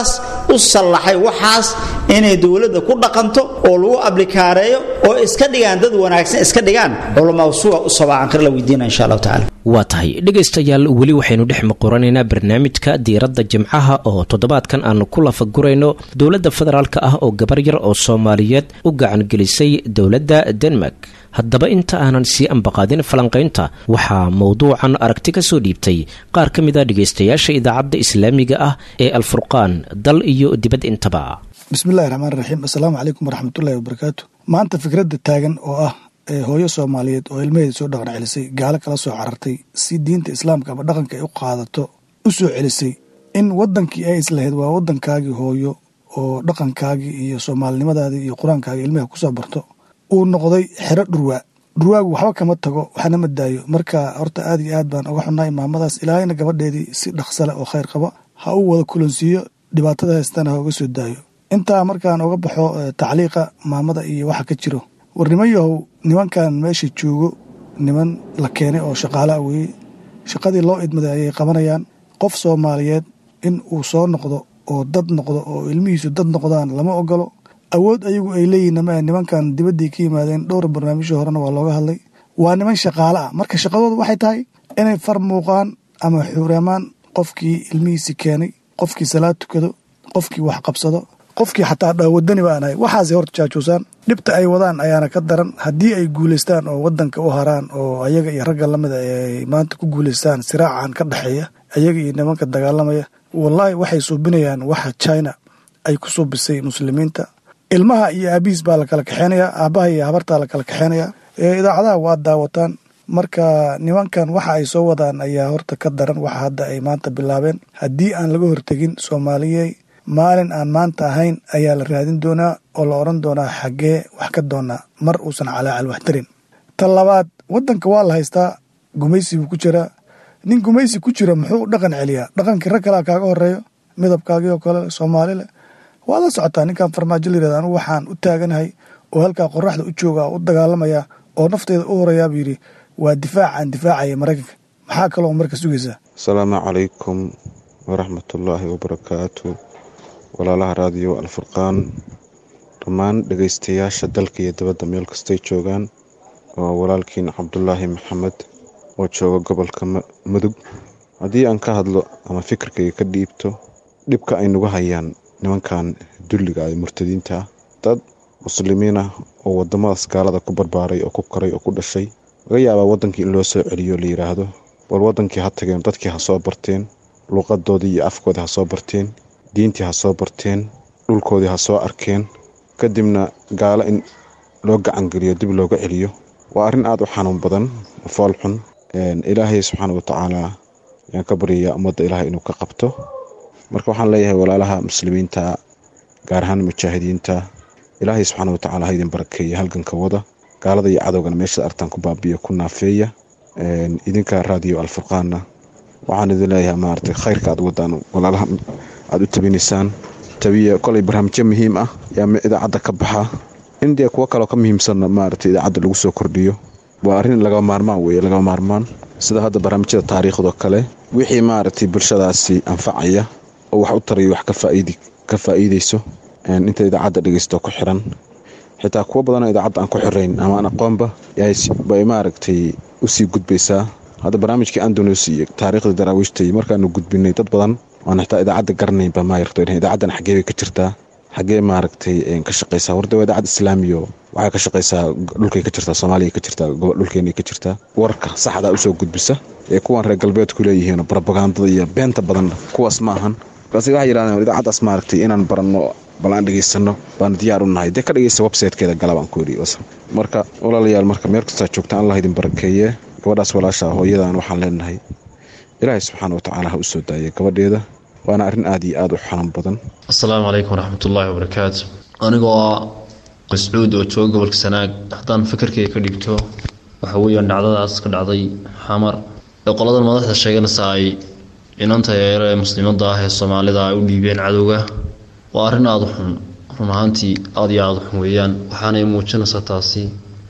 u sallaxay waxaas inay dowladda ku dhaqanto oo lagu ablikaareeyo oo iska dhigaan dad wanaagsan iska dhigaan culamaa suga u sabaacan la weydiina insha allahu tacala waa tahay dhegaystayaal weli waxaynu dhex muquranaynaa barnaamijka diiradda jimcaha oo toddobaadkan aanu ku lafagurayno dowladda federaalka ah oo gabar yar oo soomaaliyeed u gacangelisay dowladda denmark haddaba inta aanan sii ambaqaadin falanqaynta waxaa mowduucan aragti ka soo dhiibtay qaar ka mid a dhegaystayaasha idaacadda islaamiga ah ee alfurqaan dal iyo dibad intaba bismillahi raxmaan raxiim assalaamu calaykum waraxmatullahi wabarakaatu maanta fikradda taagan oo ah ee hooyo soomaaliyeed oo ilmaheeda soo dhaqan celisay gaalo kala soo carartay si diinta islaamka ama dhaqanka ay u qaadato u soo celisay in wadankii ay islahayd waa wadankaagii hooyo oo dhaqankaagii iyo soomaalinimadaadii iyo qur-aankaagii ilmaha kusoo barto uu noqday xero dhurwaa dhurwaagu waxba kama tago waxna ma daayo marka horta aad iyo aad baan uga xunnahay maamadaas ilaahayna gabadheedii si dhaqsale oo khayr qaba ha uu wada kulansiiyo dhibaatada haystana ha uga soo daayo intaa markaan uga baxo tacliiqa maamada iyo waxa ka jiro war niman yahow nimankan meesha joogo niman la keenay oo shaqaalaa weeye shaqadii loo idmaday ayay qabanayaan qof soomaaliyeed in uu soo noqdo oo dad noqdo oo ilmihiisu dad noqdaan lama ogolo awood ayagu ay leeyihin ma nimankan dibadday ka yimaadeen dhowr barnaamijyo horena waa looga hadlay waa niman shaqaale ah marka shaqadooda waxay tahay inay far muuqaan ama xuureemaan qofkii ilmihiisi keenay qofkii salaad tukado qofkii wax qabsado qofkii xataa dha wadani baan ahay waxaasay horta jaajuusaan dhibta ay wadaan ayaana ka daran haddii ay guulaystaan oo wadanka u haraan oo ayaga iyo ragga lamida ay maanta ku guulaystaan siraacan ka dhexeeya ayaga iyo nimanka dagaalamaya wallaahi waxay suubinayaan waxa china ay ku suubisay muslimiinta ilmaha iyo aabihiis baa la kala kaxeynayaa aabbaha iyo habartaa la kala kaxeynayaa idaacadaha waa daawataan marka nimankan waxa ay soo wadaan ayaa horta ka daran waxa hadda ay maanta bilaabeen haddii aan laga hortegin soomaaliyey maalin aan maanta ahayn ayaa la raadin doonaa oo la odhan doonaa xaggee wax ka doonaa mar uusan calaacal wax tarin ta labaad waddanka waa la haystaa gumaysi buu ku jiraa nin gumaysi ku jira muxuu dhaqan celiyaa dhaqankii rag kalea kaaga horeeyo midabkaagii oo kale soomaalile waad la socotaa ninkan farmaajo layirahda anugu waxaan u taaganahay oo halkaa qoraxda u jooga u dagaalamaya oo nafteeda u horeeyaa buu yidhi waa difaacaan difaacaya maraykanka maxaa kaloo marka sugaysaa asalaamu calaykum waraxmatullaahi wabarakaatu walaalaha raadiyo alfurqaan dhammaan dhegaystayaasha dalka iyo dibadda meel kastay joogaan waa walaalkiin cabdulaahi maxamed oo jooga gobolka mudug haddii aan ka hadlo ama fikirkayga ka dhiibto dhibka ay nagu hayaan nimankan dulliga ah murtadiinta ah dad muslimiin ah oo wadamadaas gaalada ku barbaaray oo ku koray oo ku dhashay laga yaabaa wadankii in loo soo celiyo la yidhaahdo bal wadankii ha tageen dadkii ha soo barteen luuqadoodii iyo afkoodii ha soo barteen diintii ha soo barteen dhulkoodii ha soo arkeen kadibna gaalo in loo gacangeliyo dib looga celiyo waa arrin aada u xanuun badan fool xun ilaahay subxaana watacaala ayaan ka baryayaa ummadda ilaahay inuu ka qabto marka waxaan leeyahay walaalaha muslimiinta gaar ahaan mujaahidiinta ilaahay subxaana watacaala ha idin barakeeya halganka wada gaalada iyo cadowgana meeshaad artaan ku baabiya ku naafeeya idinka raadiyo alfurqaanna waxaan idin leeyahay maaragtay khayrka aad wadaan walaalaha aada u tabinaysaan tabiya kolay barnaamijyo muhiim ah yaa idaacadda ka baxa in dee kuwo kaloo ka muhiimsanna maaragtay idaacadda lagu soo kordhiyo waa arrin laga maarmaan weeye laga maarmaan sida hadda barnaamijyada taariikhdoo kale wixii maaragtay bulshadaasi anfacaya oo wax u tarayo wax ka faa'iideyso inta idaacadda dhegeysto ku xiran xitaa kuwo badanoo idaacadda aan ku xirayn ama aan aqoonba bay maaragtay usii gudbaysaa hadda barnaamijkii andonos iyo taariikhda daraawiishtay markaanu gudbinay dad badan oan xitaa idaacadda garanaynba maayarto idaacadan xaggee bay ka jirtaa xaggee maaragtay ka shaqaysaa warda waa idaacad islaamiyo waxay ka shaqaysaa dhulkay ka jirtaa soomaaliya ka jirtaa dhulkeenay ka jirtaa warka saxdaa usoo gudbisa ee kuwan reer galbeedku leeyihiin brobagandada iyo beenta badan kuwaas ma ahan markaase waxay yidhahdeen idaacaddaas maaragtay inaan baranno bal aan dhegaysano baanu diyaar u nahay dee ka dhegeysta websitekeeda galabaan ku yidhi marka walaalayaal marka meel kastaa joogta allah idin barakeeye gabadhaas walaasha hooyadan waxaan leenahay ilaahay subxaana watacaala ha u soo daayay gabadheeda waana arrin aad iyo aada u xanuun badan asalaamu calaykum waraxmatullaahi wabarakaatu anigoo ah qiscuud oo jooga gobolka sanaag haddaan fikirkayga ka dhigto waxa weeyaan dhacdadaas ka dhacday xamar ee qoladan madaxda sheeganaysa ay inanta yeero ee muslimadda ah ee soomaalida ay u dhiibeen cadowga waa arrin aada u xun run ahaantii aada iyo aada u xun weeyaan waxaanay muujinaysaa taasi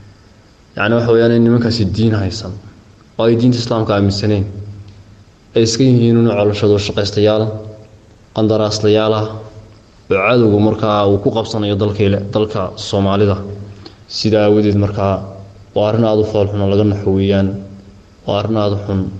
yacni waxa weeyaan in nimankaasi diin haysan oo ay diinta islaamka aaminsaneen ay iska yihiin inu colashado shaqaystayaal qandaraaslayaal ah oo cadowga markaa uu ku qabsanayo dalka soomaalida sidaa aawadeed markaa waa arrin aada u foolxun oo laga naxo weeyaan waa arrin aada u xun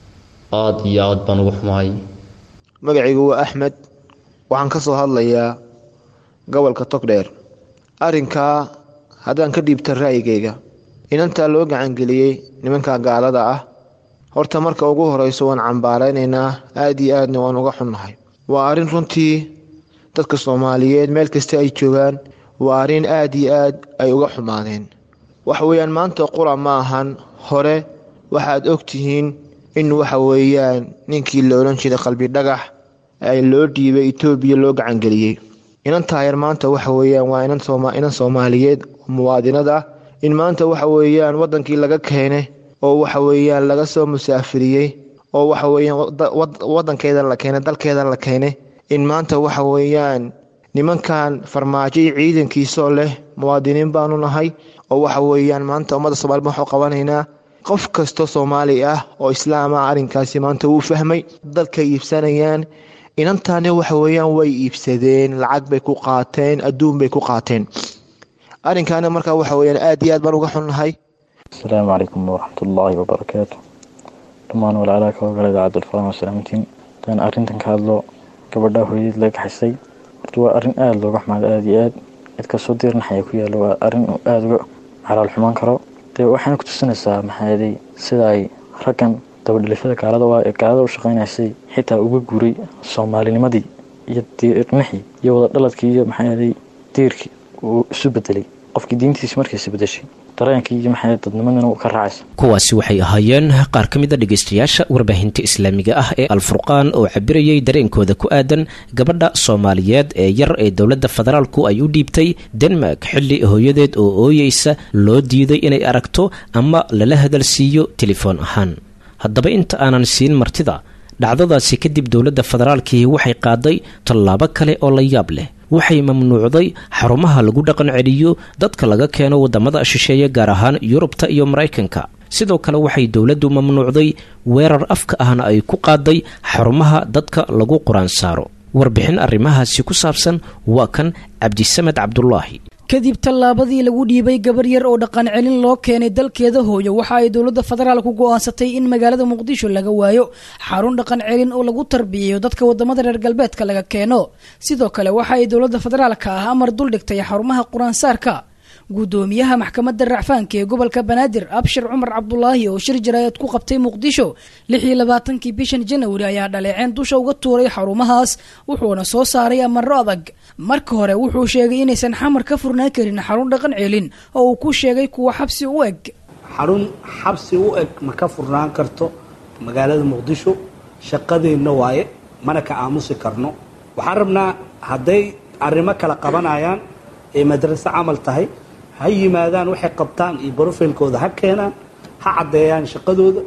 aada iyo aad baan uga xumahay magacaygu waa axmed waxaan ka soo hadlayaa gobolka togdheer arrinkaa haddaan ka dhiibta ra'yigayga inantaa loo gacangeliyey nimanka gaalada ah horta marka ugu horeyso waan cambaaraynaynaa aada iyo aadna waan uga xunnahay waa arrin runtii dadka soomaaliyeed meel kasta ay joogaan waa arrin aada iyo aad ay uga xumaadeen waxa weeyaan maanta qura ma ahan hore waxaad ogtihiin in waxa weeyaan ninkii la odhan jiray qalbi dhagax ay loo dhiibay etoobiya loo gacangeliyey inan taayar maanta waxa weeyaan waa inan soomaaliyeed muwaadinad ah in maanta waxa weeyaan wadankii laga keenay oo waxa weeyaan laga soo musaafiriyey oo waxa weeyaan wadankeeda la keenay dalkeeda la keenay in maanta waxa weeyaan nimankan farmaajo iyo ciidankiisoo leh muwaadiniin baanu nahay oo waxa weeyaan maanta ummadda soomaaliyed waxuu qabanaynaa qof kastoo soomaali ah oo islaam ah arrinkaasi maanta wuu fahmay dalkay iibsanayaan inantaani waxa weeyaan way iibsadeen lacag bay ku qaateen adduun bay ku qaateen arrinkaana markaa waxa weeyaan aad iyo aad baan uga xunnahay asalaamu calaykum waraxmatullaahi wabarakaatu dhammaan walaalaha ka hogala idaacadda alfuraan wasalaamantiin hadaan arrintan ka hadlo gabadha hooyadeed laga kaxisay horta waa arrin aada looga xumaado aada iyo aad cid kastoo diirnaxaya ku yaalo waa arrin uu aada uga xalaal xumaan karo dee waxayna ku tusinaysaa maxaaday sida ay raggan dabadhilifyada gaalada waa ee gaalada u shaqaynaysay xitaa uga guuray soomaalinimadii iyo diirnaxii iyo wada dhaladkii iyo maxaaday diirkii uu isu bedelay qofkii diintiisi markiisa bedeshay dareenkii iyo maxay dadnimadana uu ka raacaysa kuwaasi waxay ahaayeen qaar ka mid a dhegaystayaasha warbaahinta islaamiga ah ee alfurqaan oo cabirayay dareenkooda ku aadan gabadha soomaaliyeed ee yar ee dowladda federaalku ay u dhiibtay denmark xilli hooyadeed oo ooyeysa loo diiday inay aragto ama lala hadalsiiyo telefoon ahaan haddaba inta aanan siin martida dhacdadaasi kadib dowladda federaalkii waxay qaaday tallaabo kale oo la yaab leh waxay mamnuucday xarumaha lagu dhaqan celiyo dadka laga keeno wadamada shisheeye gaar ahaan yurubta iyo maraykanka sidoo kale waxay dowladdu mamnuucday weerar afka ahna ay ku qaaday xarumaha dadka lagu quraan saaro warbixin arrimahaasi ku saabsan waa kan cabdisamed cabdulaahi kadib tallaabadii lagu dhiibay gabar yar oo dhaqan celin loo keenay dalkeeda hooyo waxa ay dowladda federaalku go'aansatay in magaalada muqdisho laga waayo xarun dhaqan celin oo lagu tarbiyeeyo dadka wadamada reer galbeedka laga keeno sidoo kale waxa ay dowladda federaalka ah amar duldhigtay xarumaha qur-aansaarka gudoomiyaha maxkamadda racfaanka ee gobolka banaadir abshir cumar cabdulaahi oo shir jaraayad ku qabtay muqdisho lix iyo labaatankii bishan janawari ayaa dhaleeceen dusha uga tuuray xarumahaas wuxuuna soo saaray amaro adag marka hore wuxuu sheegay inaysan xamar ka furnaan karin xarun dhaqan celin oo uu ku sheegay kuwa xabsi u eg xarun xabsi u eg ma ka furnaan karto magaalada muqdisho shaqadeenna waaye mana ka aamusi karno waxaan rabnaa hadday arrimo kala qabanayaan ee madraso camal tahay ha yimaadaan waxay qabtaan iyo brofilkooda ha keenaan ha caddeeyaan shaqadooda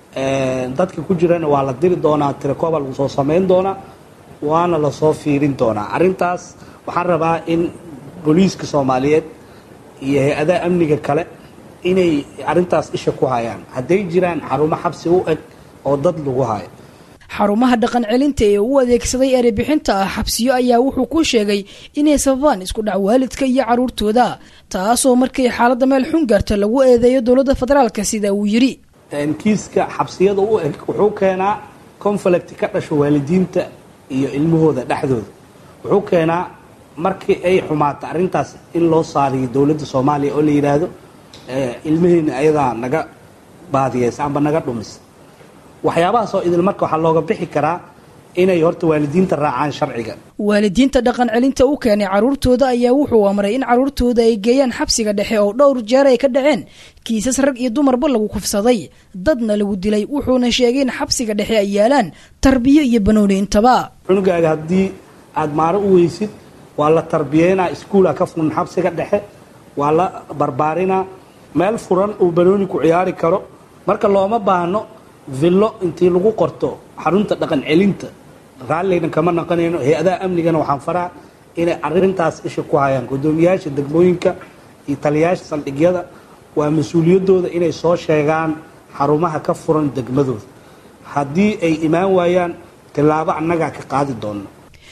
dadka ku jirana waa la diri doonaa tirakooba lagu soo samayn doonaa waana lasoo fiirin doonaa arrintaas waxaan rabaa in booliiska soomaaliyeed iyo hay-adaha amniga kale inay arrintaas isha ku hayaan hadday jiraan xarumo xabsi u eg oo dad lagu hayo xarumaha dhaqan celinta ee u adeegsaday erebixinta ah xabsiyo ayaa wuxuu ku sheegay inay sababaan isku dhac waalidka iyo caruurtooda taasoo markay xaaladda meel xun gaarta lagu eedeeyo dowladda federaalka sida uu yidhi kiiska xabsiyada u eg wuxuu keenaa conflict ka dhasho waalidiinta iyo ilmahooda dhexdooda wuxuu keenaa markii ay xumaato arrintaas in loo saariyo dowladda soomaaliya oo la yidhaahdo ilmaheena ayadaa naga baadiyeysa amba naga dhumisa waxyaabahaas oo idil marka waxaa looga bixi karaa inay horta waalidiinta raacaan sharciga waalidiinta dhaqan celinta u keenay caruurtooda ayaa wuxuu amray in caruurtooda ay geeyaan xabsiga dhexe oo dhowr jeer ay ka dhaceen kiisas rag iyo dumarba lagu kufsaday dadna lagu dilay wuxuuna sheegay in xabsiga dhexe ay yaalaan tarbiyo iyo banooni intaba cunugaaga haddii aada maaro u weysid waa la tarbiyeynaa iskuula ka furan xabsiga dhexe waa la barbaarinaa meel furan uu banooni ku ciyaari karo marka looma baahno villo intii lagu qorto xarunta dhaqan celinta raalligna kama naqanayno hay-adaha amnigana waxaan faraa inay arintaas isha ku hayaan gudoomiyaasha degmooyinka iyo taliyaasha saldhigyada waa mas-uuliyadooda inay soo sheegaan xarumaha ka furan degmadooda haddii ay imaan waayaan tillaabo annagaa ka qaadi doona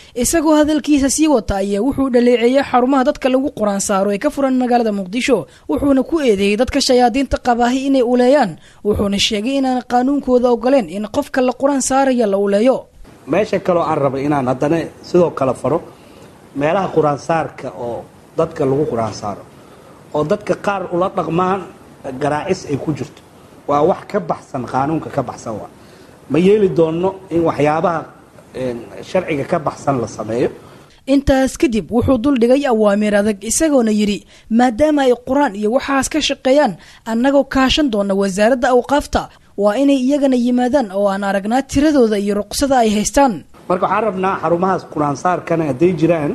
isagoo hadalkiisa sii wata ayaa wuxuu dhaleeceeyey xarumaha dadka lagu quraan saaro ee ka furan magaalada muqdisho wuxuuna ku eedeeyey dadka shayaadiinta qabaahi inay uleeyaan wuxuuna sheegay inaan qaanuunkooda ogoleen in qofka la quraan saaraya la uleeyo meesha kaloo aan rabay inaan haddana sidoo kale faro meelaha qur-aansaarka oo dadka lagu qur-aan saaro oo dadka qaar ula dhaqmaan garaacis ay ku jirto waa wax ka baxsan qaanuunka ka baxsan waa ma yeeli doonno in waxyaabaha sharciga ka baxsan la sameeyo intaas kadib wuxuu duldhigay awaamiir adag isagoona yidhi maadaama ay qur-aan iyo waxaas ka shaqeeyaan annagoo kaashan doona wasaaradda awqaafta waa inay iyagana yimaadaan oo aan aragnaa tiradooda iyo ruqsada ay haystaan marka waxaan rabnaa xarumahaas qur-aansaarkana hadday jiraan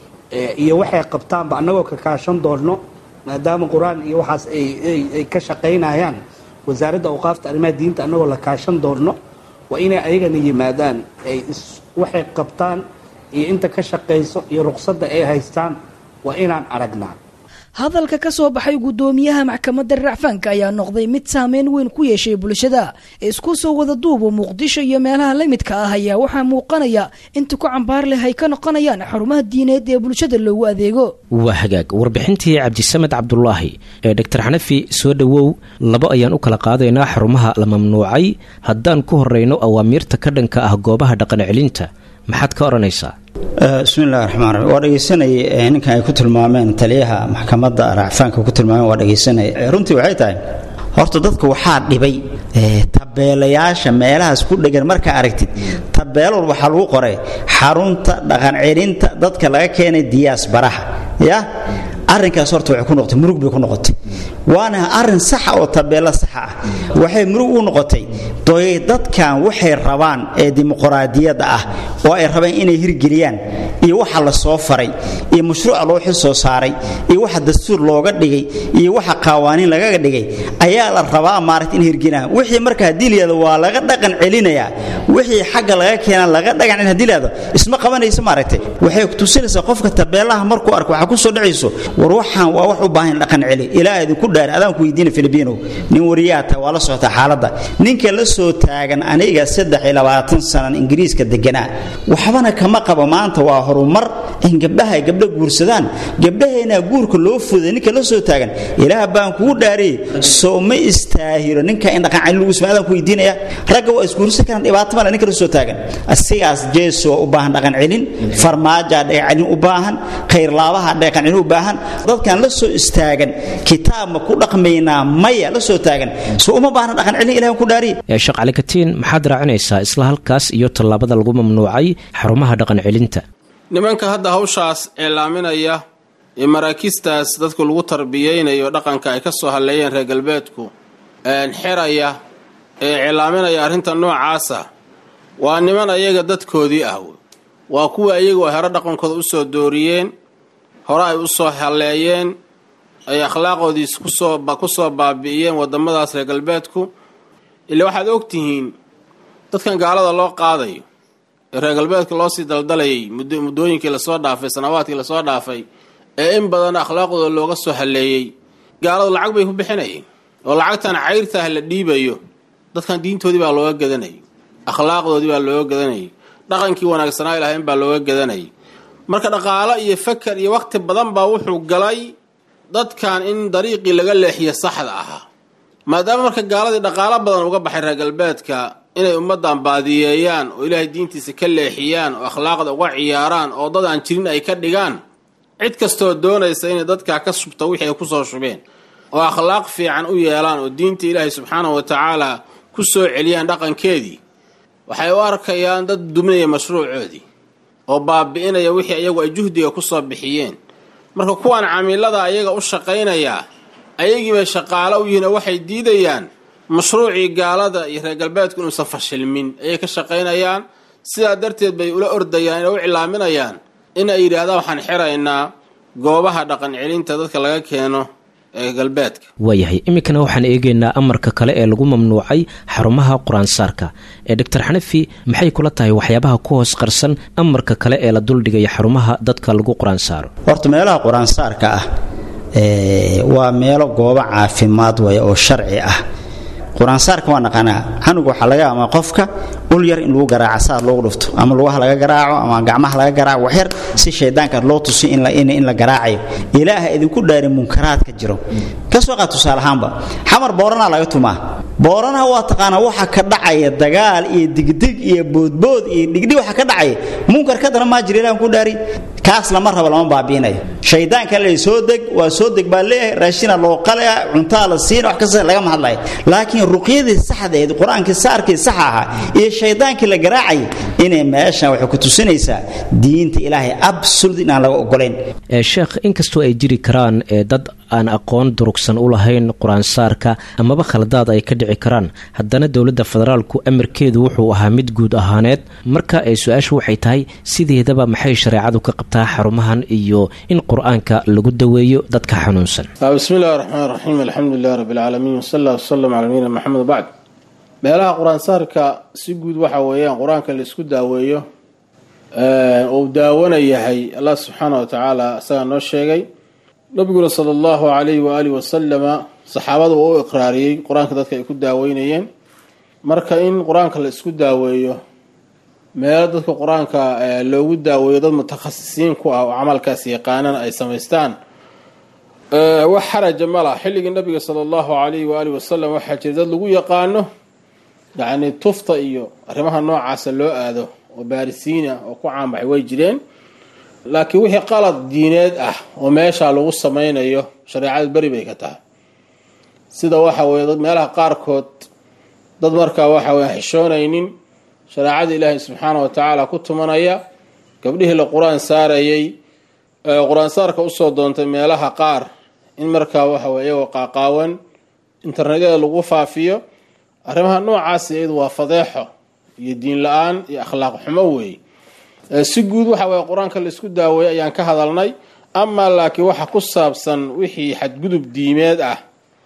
iyo waxay qabtaanba annagoo ka kaashan doonno maadaama qur-aan iyo waxaas ay ka shaqaynayaan wasaaradda awqaafta arrimaha diinta annagoo la kaashan doonno waa inay ayagana yimaadaan ay waxay qabtaan iyo inta ka shaqayso iyo ruqsadda ay haystaan waa inaan aragnaa hadalka ka soo baxay guddoomiyaha maxkamadda racfaanka ayaa noqday mid saameyn weyn ku yeeshay bulshada isku soo wada duuba muqdisho iyo meelaha la midka ah ayaa waxaa muuqanaya inta ku cambaar leh ay ka noqonayaan xarumaha diineed ee bulshada loogu adeego waa hagaag warbixintii cabdisamed cabdulaahi ee doctor xanafi soo dhowow labo ayaan u kala qaadaynaa xarumaha la mamnuucay haddaan ku horeyno awaamiirta ka dhanka ah goobaha dhaqan celinta maxaad ka odhanaysaa bismillahi raxmaan raxiim waa dhegaysanayay ninkan ay ku tilmaameen taliyaha maxkamadda racfaanka ku tilmaameen waa dhegaysanayay runtii waxay tahay horta dadka waxaa dhibay tabeelayaasha meelahaas ku dhegan markaa aragtid tabeelol waxaa lagu qoray xarunta dhaqan celinta dadka laga keenay diyaas baraha ya arrinkaas horta waxay ku noqotay murug bay ku noqotay waana arrin saxa oo tabeelo saxa ah waxay murug u noqotay doy dadkan waxay rabaan ee dimuqraadiyadda ah oo ay rabeen inay hirgeliyaan iyo waxa la soo faray iyo mashruuca loo xil soo saaray iyo waxa dastuur looga dhigay iyo waxa qawaaniin lagaga dhigay ayaa la rabaa maaragta in hirgelinaa wixii marka haddii layihahdo waa laga dhaqan celinayaa wixii xagga laga keenaa laga dhaqan celin hadii layihahdo isma qabanaysa maaragtay waxay tusinaysaa qofka tabeelaha markuu arko waxaa ku soo dhacayso war waxaan waa wax u baahan dhaqan celi ilaa idinku dhaar adaan ku weydiina filibiino nin wariyaa taa waa la socota xaaladda ninka la soo taagan aniga saddex iyo labaatan sanan ingiriiska deganaa waxbana kama qabo maanta waa horumar in gabdhaha ay gabdho guursadaan gabdhaheena guurka loo fuday ninka la soo taagan ilaah baan kugu dhaariyey soo ma istaahiro ninka in dhaqan celi lagu sameeyo adaan ku weydiinaya ragga waa isguursan karaan dhibaato male ninka la soo taagan asigaas jeeso waa u baahan dhaqan celin farmaajaa dhaqan celin u baahan khayrlaabaha dhaqan celin u baahan dadkan la soo istaagan kitaab ma ku dhaqmaynaa maya la soo taagan soo uma baahna dhaqan celin ilaah ku dhaariye sheekh cali katiin maxaad raacinaysaa isla halkaas iyo tallaabada lagu mamnuucay xarumaha dhaqan celinta nimanka hadda hawshaas eilaaminaya ee maraakiistaas dadku lagu tarbiyeynayo dhaqanka ay ka soo halleeyeen reer galbeedku xeraya ee cilaaminaya arrinta noocaasa waa niman ayaga dadkoodii ah waa kuwa iyagoo hero dhaqankooda usoo dooriyeen hore ay u soo halleeyeen ay akhlaaqoodiis kusoo ku soo baabi'iyeen waddamadaas reer galbeedku ila waxaad og tihiin dadkan gaalada loo qaadayo ee reer galbeedka loo sii daldalayay muddooyinkii lasoo dhaafay sanawaadkii lasoo dhaafay ee in badan akhlaaqdooda looga soo halleeyey gaaladu lacag bay ku bixinayeen oo lacagtan cayrtaah la dhiibayo dadkan diintoodii baa looga gadanayay akhlaaqdoodii baa looga gadanayay dhaqankii wanaagsanaa ilahayn baa looga gadanayay marka dhaqaalo iyo fakar iyo waqti badan baa wuxuu galay dadkan in dariiqii laga leexiyo saxda ahaa maadaama marka gaaladii dhaqaalo badan uga baxay reer galbeedka inay ummaddan baadiyeeyaan oo ilaahay diintiisa ka leexiyaan oo akhlaaqda uga ciyaaraan oo dad aan jirin ay ka dhigaan cid kastoo doonaysa inay dadkaa ka shubto wixii ay kusoo shubeen oo akhlaaq fiican u yeelaan oo diinta ilaahay subxaanahu wa tacaala ku soo celiyaan dhaqankeedii waxay u arkayaan dad duminaya mashruucoodii oo baabi'inaya wixii iyagu ay juhdiga kusoo bixiyeen marka kuwan camiilada ayaga u shaqaynayaa ayagiibay shaqaalo u yihiin oo waxay diidayaan mashruucii gaalada iyo reer galbeedku inuusan fashilmin ayay ka shaqaynayaan sidaa darteed bay ula ordayaan inay u cilaaminayaan in ay yidhaahdaan waxaan xiraynaa goobaha dhaqan celinta dadka laga keeno ee galbeedka waayahay iminkana waxaan eegaynaa amarka kale ee lagu mamnuucay xarumaha qur-aansaarka ee doctor xanafi maxay kula tahay waxyaabaha ku hoos qarsan amarka kale ee la duldhigaya xarumaha dadka lagu qur-aansaaro horta meelaha qur-aansaarka ah waa meelo goobo caafimaad waya oo sharci ah qur-aansaarka waa naqaanaa canuga waxaa laga ama qofka ul yar in lagu garaaca saar loogu dhufto ama lugaha laga garaaco ama gacmaha laga garaaco waxyar si shaydaanka loo tusi in la in la garaacayo ilaaha idinku dhaari munkaraadka jiro ka soo qaad tusaale ahaanba xamar boorana laga tumaa booranaha waa taqaanaa waxa ka dhacaya dagaal iyo digdig iyo boodbood iyo dhigdhig waxa ka dhacaya munkar ka daran maa jira ilahan ku dhaari kaas lama rabo lama baabiinayo shaydaanka le soo deg waa soo deg baa leeyahay raashina loo qalaya cuntaa la siina wax kasta lagama hadlayo laakiin ruqyadii saxdeed qur-aankii saarkii saxa ahaa iyo shaydaankii la garaacay inay meeshan waxay ku tusinaysaa diinta ilaahay absolut inaan laga ogolayn sheekh inkastoo ay jiri karaan dad aan aqoon durugsan u lahayn qur-aansaarka amaba khaladaad ay ka dhici karaan haddana dowladda federaalku amarkeedu wuxuu ahaa mid guud ahaaneed marka ay su-aashu waxay tahay sideedaba maxay shareecadu ka qabtaa xarumahan iyo in qur-aanka lagu daweeyo dadka xanuunsan bismi illahi raxmaan raxiim alxamdulilahi rabbi alcaalamiin wsal allah wsalam cala nabiyina maxamed bacd meelaha qur-aansaarka si guud waxa weeyaan qur-aanka la isku daaweeyo uu daawana yahay allah subxaana wa tacaala isagaa noo sheegay nabiguna sala allahu calayhi waaalih wasalama saxaabada uu u iqraariyey qur-aanka dadka ay ku daaweynayeen marka in qur-aanka la isku daaweeyo meelo dadka qur-aanka loogu daaweeyo dad mutakhasisiin ku ah oo camalkaas yaqaanana ay samaystaan wax xaraja ma laha xilligii nabiga sala allahu calayhi waaalih wasalam waxaa jira dad lagu yaqaano yacni tufta iyo arrimaha noocaasa loo aado oo baarisiina oo ku caanbaxay way jireen laakiin wixii qalad diineed ah oo meesha lagu samaynayo shareecadu beri bay ka tahay sida waxa weye dad meelaha qaarkood dad markaa waxa weye xishoonaynin shareecada ilaahay subxaana wa tacaala ku tumanaya gabdhihii la qur-aan saarayay qur-aan saarka usoo doontay meelaha qaar in markaa waxa weye iyagoo qaaqaawan internetyada lagu faafiyo arrimaha noocaas iyadu waa fadeexo iyo diin la-aan iyo akhlaaq xumo weeye si guud waxa weye qur-aanka la isku daaweeyay ayaan ka hadalnay amaa laakiin waxa ku saabsan wixii xadgudub diimeed ah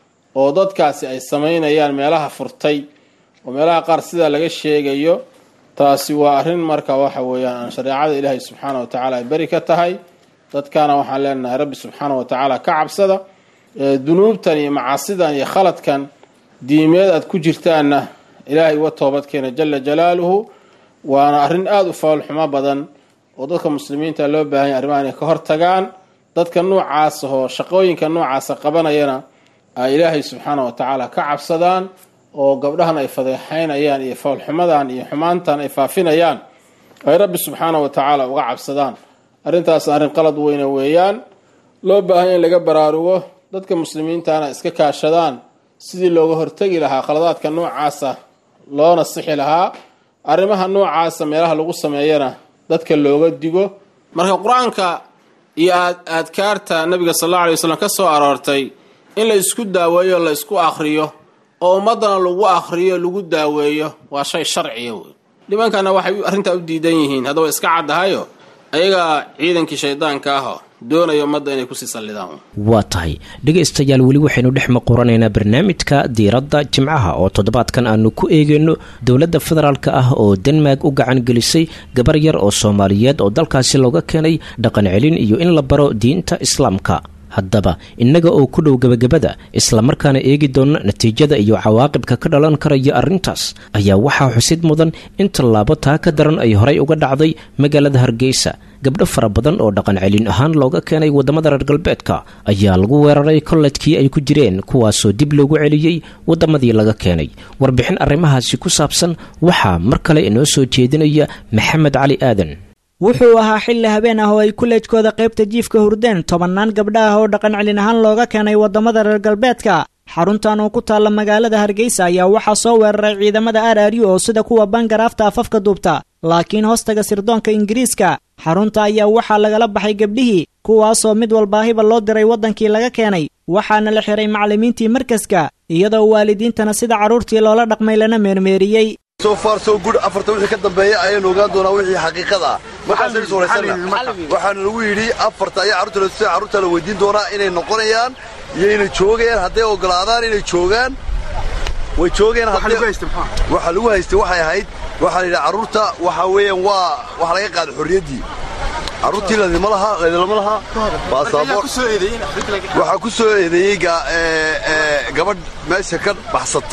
oo dadkaasi ay samaynayaan meelaha furtay oo meelaha qaar sidaa laga sheegayo taasi waa arrin marka waxa weeyaan aan shareecada ilaahay subxaana wa tacaala ay beri ka tahay dadkana waxaan leenahay rabbi subxaana wa tacaala ka cabsada dunuubtan iyo macaasidan iyo khaladkan diimeed aad ku jirtaanna ilaahay uga toobadkeena jala jalaaluhu waana arrin aada u foolxumo badan oo dadka muslimiinta loo baahanya arrimaha inay ka hortagaan dadka noocaas oo shaqooyinka noocaasa qabanayana ay ilaahay subxaana wa tacaala ka cabsadaan oo gabdhahan ay fadeexaynayaan iyo foolxumadan iyo xumaantan ay faafinayaan ay rabbi subxaana wa tacaala uga cabsadaan arrintaas arrin qalad weyne weeyaan loo baahanya in laga baraarugo dadka muslimiintana iska kaashadaan sidii looga hortegi lahaa khaladaadka noocaasa loona sixi lahaa arrimaha noocaasa meelaha lagu sameeyana dadka looga digo marka qur-aanka iyo aadkaarta nabiga sal alla alay waslm ka soo aroortay in la isku daaweeyo la isku akhriyo oo ummadana lagu akhriyo lagu daaweeyo waa shay sharciya wey nimankana waxay arrintaa u diidan yihiin haddaba iska caddahayo ayagaa ciidankii shaydaanka aho doonaya ummadda inay kusii sallidaan waa tahay dhegaystayaal weli waxaynu dhex maquranaynaa barnaamijka diiradda jimcaha oo toddobaadkan aanu ku eegayno dowladda federaalka ah oo denmark u gacan gelisay gabar yar oo soomaaliyeed oo dalkaasi looga keenay dhaqan celin iyo in la baro diinta islaamka haddaba innaga oo ku dhow gebagabada islamarkaana eegi doona natiijada iyo cawaaqibka ka dhalan karaya arrintaas ayaa waxaa xusid mudan in tallaabo taa ka daran ay horay uga dhacday magaalada hargeysa gabdho fara badan oo dhaqan celin ahaan looga keenay waddamada reer galbeedka ayaa lagu weeraray kolledkii ay ku jireen kuwaasoo dib loogu celiyey waddamadii laga keenay warbixin arrimahaasi ku saabsan waxaa mar kale inoo soo jeedinaya maxamed cali aadan wuxuu ahaa xilli habeen ah oo ay kuleejkooda qaybta jiifka hurdeen tobannaan gabdha ah oo dhaqan celin ahaan looga keenay waddamada reer galbeedka xaruntan oo ku taalla magaalada hargeysa ayaa waxaa soo weeraray ciidamada araryu oo sida kuwa bangaraafta afafka duubta laakiin hoostaga sirdoonka ingiriiska xarunta ayaa waxaa lagala baxay gabdhihii kuwaasoo mid walbaahiba loo diray waddankii laga keenay waxaana la xiray macallimiintii markaska iyadoo waalidiintana sida carruurtii loola dhaqmay lana meermeeriyey so far so good afarta wixii ka dambeeya ayaynu ogaan doonaa wixii xaqiiqada ah markaasaynu is waraysanna waxaana lagu yidhi afarta ayaa carruurta la carruurta la weydiin doonaa inay noqonayaan iyo inay joogayaan hadday ogolaadaan inay joogaan way joogeen waxa lagu haystay waxay ahayd waxaa la yidhi carruurta waxa weeyaan waa waxa laga qaaday xorriyaddii carruurtii ladima laha ladilama laha baasaboor waxaa ku soo eedeeyey gabadh meesha ka baxsatay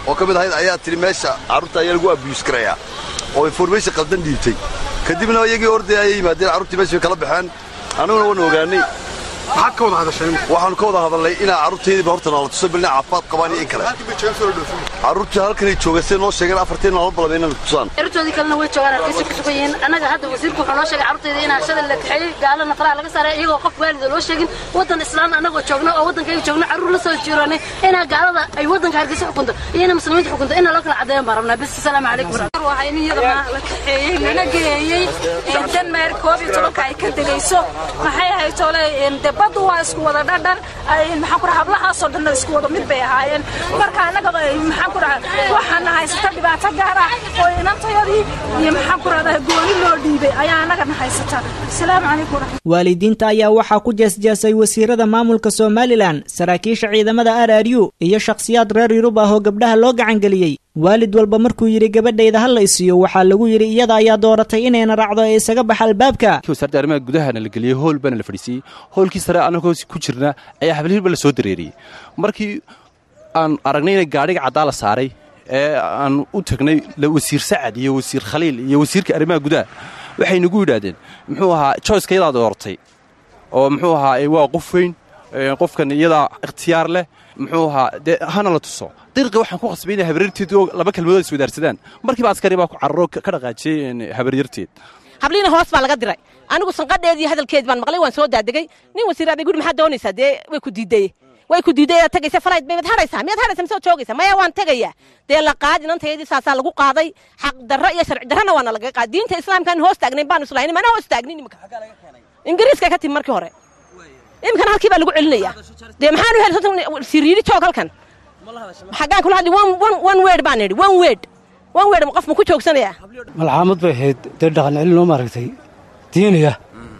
oo ka mid ahayd ayaa tidhi meesha carruurta ayaa lagu abiyuus garayaa oo information qaldan dhiibtay kadibna iyagii ordaya ayay yimaadeen carruurtii meesha bay kala baxeen annaguna waanu ogaanay maxaad ka wada hadasheen waxaanu ka wada hadalnay inaa carruurtaydiiba horta noola tuso bilna caafimaad qabaan iyo in kale carruurtii halkanay jooga siday noo sheegeen afartii nolol balaba inay tusaan carruurtoodii kalena way joogaan halkaysi ku sugan yihiin annaga hadda wasiirku wuxuu noo sheegay carruurtayda inaan shalay la kaxeeyey gaalana faraha laga saaray iyagoo qof waalida loo sheegin waddan islaan annagoo joogno oo waddankayga joogno carruur la soo jiroonay inaa gaalada ay waddanka hargeysa xukunto iyo inay muslimiinta xukunto inaa loo kala caddeeyan baan rabnaa bis asalaamu calaykum waxaa in iyadana la kaxeeyey lana geeyey denmark koob iyo tobanka ay ka degayso maxay ahayd tole de baddu waa isku wada dhadhan maxaan ku dhaha hablahaasoo dhanna isku wada mid bay ahaayeen marka annaga maxaan ku dhaha waxaana haysata dhibaato gaar ah oo inantayadii iyo maxaan ku rahdaa gooni loo dhiibay ayaa annagana haysata asalaamu calaykum waalidiinta ayaa waxaa ku jeesjeesay wasiirada maamulka somalilan saraakiisha ciidamada r r u iyo shakhsiyaad reer yurub ah oo gabdhaha loo gacangeliyey waalid walba markuu yidhi gabadhayda ha la isiiyo waxaa lagu yidhi iyada ayaa dooratay inayna raacdo ee isaga baxa albaabka wasaaradda arrimaha gudahana la geliyey hool baana la fadhiisiiyey hoolkii sare annagoo ku jirna ayaa hablihilba la soo dareeriyey markii aan aragnay inay gaadhiga caddaa la saaray ee aan u tagnay wasiir sacad iyo wasiir khaliil iyo wasiirka arrimaha gudaha waxay nagu yidhaahdeen muxuu ahaa joyska iyadaa doortay oo muxuu ahaa waa qof weyn qofkan iyadaa ikhtiyaar leh muxuu ahaa dee hana la tuso dariiqii waxaan ku qasbay inay habaryarteed laba kelmadood iswadaarsadaan markiiba askari baa ku cararo ka dhaqaajiyey habaryarteed habliina hoos baa laga diray anigu sanqadheedii hadalkeedii baan maqlay waan soo daadegay nin wasiir abay guri maxaad doonaysaa dee way ku diiday way ku diiday inaad tagaysa falayd bayd hadhaysaa miyaad hadhaysaa mise joogaysaa maya waan tegayaa dee la qaad inantayadii saasaa lagu qaaday xaq darro iyo sharci darrona waana lagaga qaaday diinta islaamkaan hoos taagnayn baan islahayn mana hoos taagnin imika ingiriiska ka timi markii hore iminkana halkii baa lagu celinayaa dee maxaanu hel siriiri joog halkan xaggaan kula hadli one word baan idhi one word one word qof ma ku joogsanayaa malxaamad bay ahayd dee dhaqan celin oo maaragtay diiniya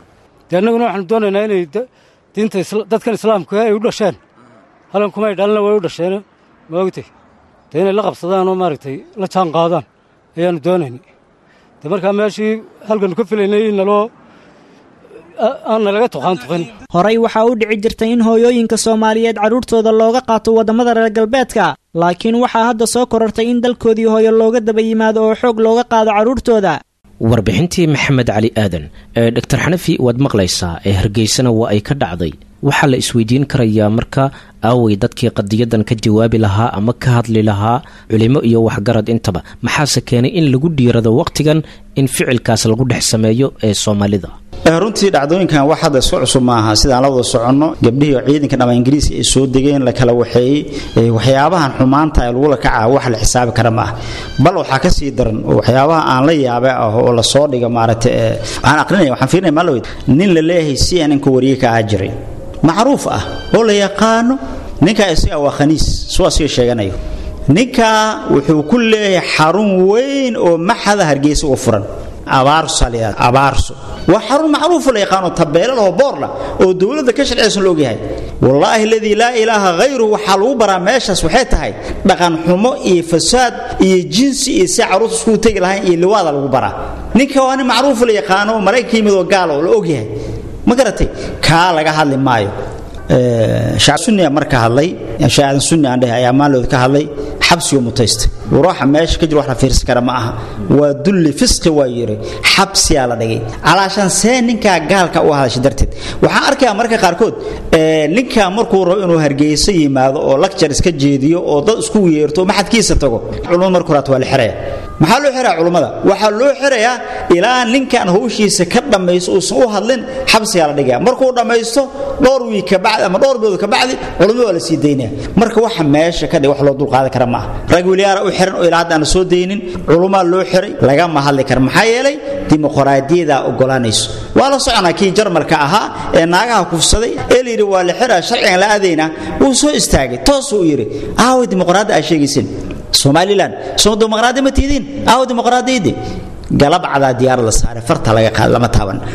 dee annaguna waxaanu doonaynaa inay diinta dadkan islaamka ay u dhasheen halan kumay dhalina way u dhasheen ma ogtay dee inay la qabsadaan oo maaragtay la jaan qaadaan ayaannu doonaynay dee markaa meeshii halkanu ka filaynay in naloo aanna laga tuqaan tuqin horey waxaa u dhici jirtay in hooyooyinka soomaaliyeed carruurtooda looga qaato waddamada reer galbeedka laakiin waxaa hadda soo korortay in dalkoodii hooyo looga daba yimaado oo xoog looga qaado carruurtooda warbixintii maxamed cali aadan ee dhaktar xanafi waad maqlaysaa ee hargeysana waa ay ka dhacday waxaa la isweydiin karayaa marka aaway dadkii qadiyadan ka jawaabi lahaa ama ka hadli lahaa culimo iyo waxgarad intaba maxaase keenay in lagu dhiirado wakhtigan in ficilkaas lagu dhex sameeyo ee soomaalida runtii dhacdooyinkan wax hadda isku cusub maaha sidaan la wada soconno gabdhihii ciidanka dhama ingiriiska ay soo degeen la kala waxeeyey waxyaabahan xumaanta ee lagula kacaa wax la xisaabi kara maaha bal waxaa ka sii daran oo waxyaabaha aan la yaabe ah oo lasoo dhiga maaragtay waxaan aqrinaya waxaan fiirinaya maalawed nin la leeyahay si ninka wariye ka ahaa jiray macruuf ah oo la yaqaano ninkaa isaga waa khaniis suu asiga sheeganayo ninkaa wuxuu ku leeyahay xarun weyn oo maxada hargeysa u furan abaarso waa xarun macruufo la yaqaano tabeelalahoo boorla oo dowladda ka sharciyaysan la ogyahay wallaahi aladii laa ilaaha hayruhu waxaa lagu baraa meeshaas waxay tahay dhaqan xumo iyo fasaad iyo jinsi iyo si carruurta iskugu tegi lahayn iyo liwaada lagu baraa ninka waa nin macruufo la yaqaano maraykanka yimid oo gaal oo la ogyahay ma garatay kaa laga hadli maayo sunniya marka hadlay shaadan sunni aan dhahay ayaa maalooda ka hadlay xabsiga mutaystay ruuxa meesha ka jira wax la fiirsan kara ma aha waa dulli fisqi waa yiri xabsiyaa la dhigay calaashan see ninkaa gaalka u hadashay darteed waxaan arkayaa marka qaarkood ninkaa markuu rabo inuu hargeysa yimaado oo lakjar iska jeediyo oo dad isku yeerto maxadkiisa tago culumada marka horaat waa la xiraya maxaa loo xirayaa culummada waxaa loo xirayaa ilaa ninkan hawshiisa ka dhammayso uusan u hadlin xabsigaa la dhigaya markuu dhammaysto dhowr wiig kabacdi ama dhowr bilood kabacdi culummada waa la sii daynaya marka waxa meesha ka dhig wax loo dulqaadan kara maaha rag weliyaara u xiran oo ilaa hadda aan soo daynin culummaa loo xiray lagama hadli kara maxaa yeelay dimuqraadiyadaa ogolaanayso waa la soconaa kii jarmalka ahaa ee naagaha kufsaday ee la yidhi waa la xiraa sharcigan la aadaynaa wuu soo istaagay toosuu yidhi aaway dimuqraadda aa sheegaysin somalilan soo dimuqraadi ma tiidiin aawo dimuqraadiyadii galab cadaa diyaarad la saaray farta laga qaad lama taaban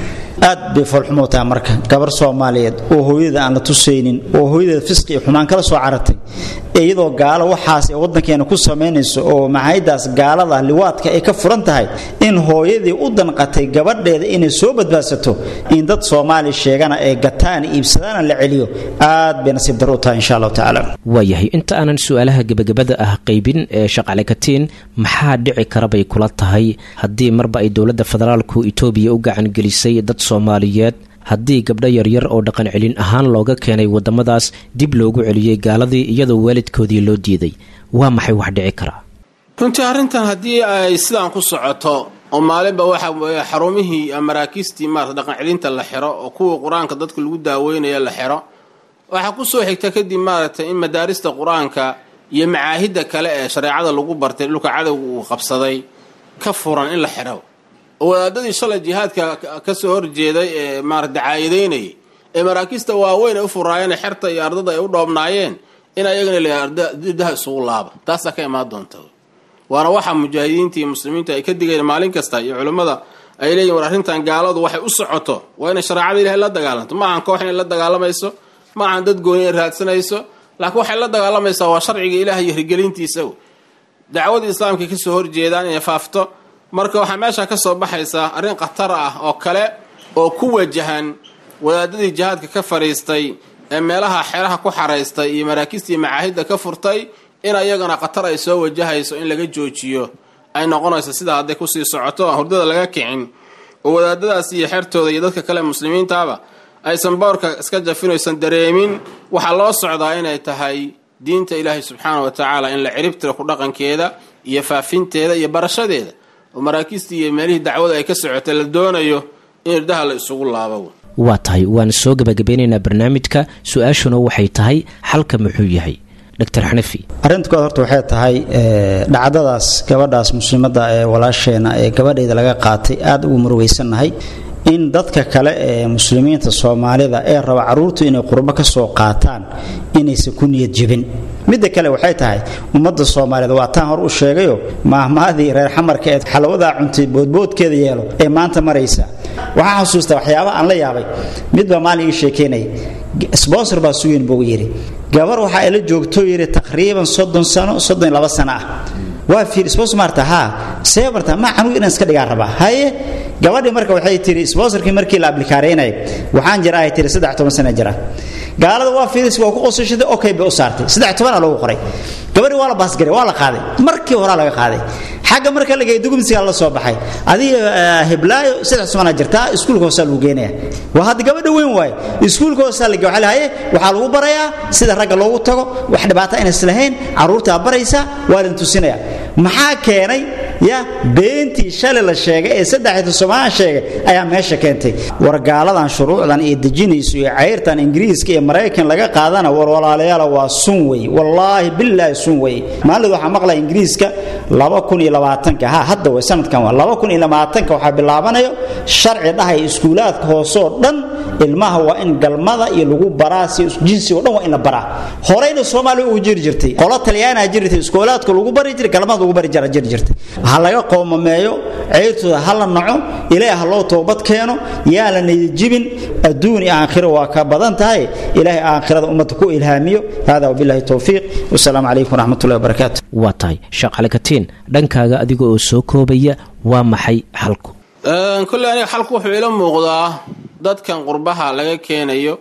aad bay foolxumo tahay marka gabar soomaaliyeed oo hooyada aan la tusaynin oo hooyadeeda fisqi iyo xumaan kala soo caratay iyadoo gaalo waxaas ee waddankeena ku samaynayso oo maxaydaas gaalada liwaadka ay ka furan tahay in hooyadii u danqatay gabadheeda inay soo badbaadsato in dad soomaali sheegana ay gataan iibsadaana la celiyo aad bay nasiib dar u tahay insha allahu tacaala waayahay inta aanan su-aalaha gebagabada ah qaybin ee shaqale katiin maxaa dhici kara bay kula tahay haddii marba ay dowladda federaalku itoobiya u gacan gelisay dad soomaaliyeed haddii gabdho yaryar oo dhaqan celin ahaan looga keenay waddamadaas dib loogu celiyey gaaladii iyadoo waalidkoodii loo diiday waa maxay wax dhici karaa runtii arrintan haddii ay sidaan ku socoto oo maalinba waxa weeye xarumihii maraakiistii maarata dhaqan celinta la xiro oo kuwa qur-aanka dadka lagu daaweynaya la xiro waxaa ku soo xigta kadib maaragtay in madaarista qur-aanka iyo macaahidda kale ee shareecada lagu bartay dhulka cadowga uu qabsaday ka furan in la xidho oo wadaadadii shalay jihaadka ka soo horjeeday ee maarata dacaayadeynayay ee maraakiista waaweyn ay u furaayeen xerta iyo ardada ay u dhoobnaayeen in ayagana ldaha isugu laaba taasaa ka imaan doonta waana waxa mujaahidiinta iyo muslimiinta ay ka digeen maalin kasta iyo culimmada ay leeyihin war arrintan gaaladu waxay u socoto waa inay shareecada ilahay la dagaalanto ma ahan koox inay la dagaalamayso ma ahan dad gooni ay raadsanayso laakiin waxay la dagaalamaysaa waa sharciga ilaah iyo hirgelintiisa dacwadii islaamka kasoo horjeedaan inay faafto marka waxaa meesha ka soo baxaysaa arrin khatar ah oo kale oo ku wajahan wadaadadii jihaadka ka fadhiistay ee meelaha xeraha ku xaraystay iyo maraakiistii macaahidda ka furtay in ayagana khatar ay soo wajahayso in laga joojiyo ay noqonayso sidaa hadday kusii socoto aan hurdada laga kicin oo wadaadadaas iyo xertooda iyo dadka kale muslimiintaaba aysan boorka iska jafin oysan dareemin waxaa loo socdaa inay tahay diinta ilaahay subxaana wa tacaala in la ciribtiro ku dhaqankeeda iyo faafinteeda iyo barashadeeda oo maraakiistii iyo meelihii dacwada ay ka socotay la doonayo in irdaha la isugu laabo waa tahay waan soo gebagabeynaynaa barnaamijka su-aashuna waxay tahay xalka muxuu yahay dr xanafi arrinta kood horta waxay tahay dhacdadaas gabadhaas muslimadda ee walaasheena ee gabadheeda laga qaatay aad ugu murugaysannahay in dadka kale ee muslimiinta soomaalida ee raba carruurtu inay qurbo ka soo qaataan inaysan ku niyad jebin midda kale waxay tahay ummadda soomaaliyeed waa taan hor u sheegayo maahmaadii reer xamarka ee xalawadaa cuntay boodboodkeeda yeelo ee maanta maraysa waxaan xusuustaa waxyaaba aan la yaabay midbaa maalin ii sheekeynaya sbonsor baa sugeyn buu yidhi gabar waxa ay la joogto yidhi taqriiban soddon sano soddon iyo laba sano ah waa fiir sponsor maarta haa see marta ma canugu inaan iska dhigaan rabaa haye gabadhii marka waxay tiri sponsorkii markii la ablikaaraynayay waxaan jira ay tiri saddex toban sana jira gaalada waa fiiris waa ku qosashaday okay bay u saartay saddex tobanaa loogu qoray gabadhii waa la baasgaray waa la qaaday markii horaa laga qaaday xagga marka lagay dugumsigaa la soo baxay adiga heblaayo saddex tobanaa jirtaa iskuulka hoosaa lagu geenaya waa hadda gabadha weyn waaye iskuulka hoosaa la waxaa lahaye waxaa lagu barayaa sida ragga loogu tago wax dhibaata inays lahayn carruurtaa baraysaa waa lan tusinaya maxaa keenay ya beentii shalay la sheegay ee saddexda somaaan sheegay ayaa meesha keentay war gaaladan shuruucdan iyo dejinayso iyo cayrtan ingiriiska iyo maraykan laga qaadana war walaalayaala waa sun wey wallaahi bilaahi sun wey maalid waxaa maqlaya ingiriiska laba kun iyo labaatanka ha hadda way sanadkan waa laba kun iyo labaatanka waxaa bilaabanayo sharci dhahay iskuulaadka hoose oo dhan ilmaha waa in galmada iyo lagu baraa si jinsi oo dhan waa in la baraa horeyna soomaaliya ugu jiri jirtay qolo talyaanaa jiri jirtay iskoolaadka lagu bari jiray galmada lagu bari jira jiri jirtay ha laga qoomameeyo ceyrtooda ha la naco ilaahay ha loo toobad keeno yaa la niyadjibin adduun iyo aakhiro waa ka badan tahay ilaahay aakhirada ummadda ku ilhaamiyo hada wabillahi towfiiq wasalaamu calaykum waraxmatullahi wabarakaatu waa tahay shaqale katiin dhankaaga adiga oo soo koobaya waa maxay xalku kolley aniga xalku wuxuu ila muuqdaa dadkan qurbaha laga keenayo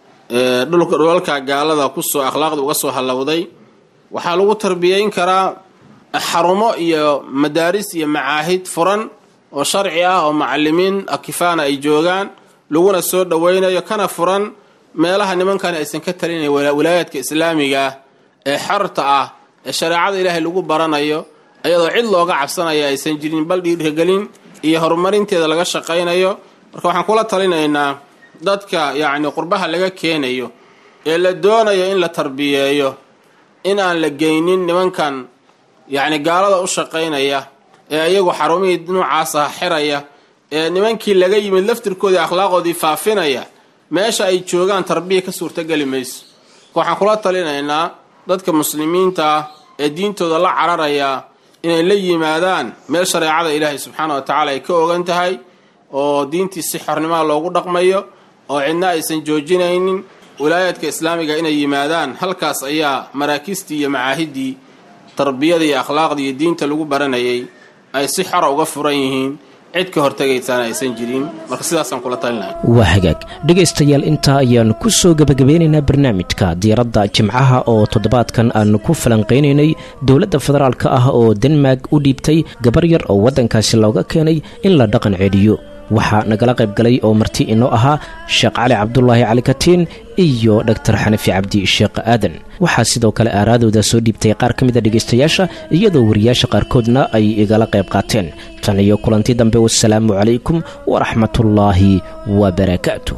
dhulalka gaalada kusoo akhlaaqda uga soo hallowday waxaa lagu tarbiyayn karaa xarumo iyo madaaris iyo macaahid furan oo sharci ah oo macalimiin akifaana ay joogaan laguna soo dhowaynayo kana furan meelaha nimankan aysan ka talinayn walaayaadka islaamiga ah ee xorta ah ee shareecada ilaahay lagu baranayo iyadoo cid looga cabsanaya aysan jirin bal dhiirgelin iyo horumarinteeda laga shaqaynayo marka waxaan kula talinaynaa dadka yacni qurbaha laga keenayo ee la doonayo in la tarbiyeeyo in aan la geynin nimankan yacni gaalada u shaqaynaya ee iyagu xarumihii noocaasa xiraya ee nimankii laga yimid laftirkoodii akhlaaqoodii faafinaya meesha ay joogaan tarbiya ka suurtogeli mayso marka waxaan kula talinaynaa dadka muslimiinta ah ee diintooda la cararaya inay la yimaadaan meel shareecada ilaahay subxaana wa tacaala ay ka ogan tahay oo diintii si xornimaa loogu dhaqmayo oo cidna aysan joojinaynin wilaayaadka islaamiga inay yimaadaan halkaas ayaa maraakiistii iyo macaahiddii tarbiyada iyo akhlaaqda iyo diinta lagu baranayay ay si xora uga furan yihiin cid ka hortagaysaana aysan jirin marka sidaasaan kula talinahay waa hagaag dhegaystayaal intaa ayaanu ku soo gebagabeynaynaa barnaamijka diiradda jimcaha oo toddobaadkan aanu ku falanqaynaynay dowladda federaalka ah oo denmark u dhiibtay gabar yar oo waddankaasi looga keenay in la dhaqan celiyo waxaa nagala qayb galay oo marti inoo ahaa sheekh cali cabdulaahi cali katiin iyo dhaktar xanafi cabdi sheekh aadan waxaa sidoo kale aaraadooda soo dhiibtay qaar ka mida dhegaystayaasha iyadoo wariyaasha qaarkoodna ay igala qayb qaateen tan iyo kulanti dambe wasalaamu calaykum waraxmatullaahi wabarakaatuh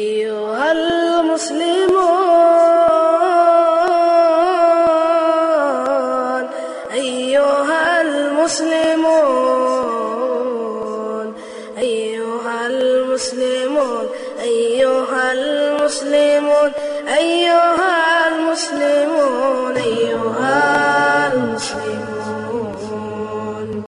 المسلمون أيها المسلمون أيها المسلمون أيها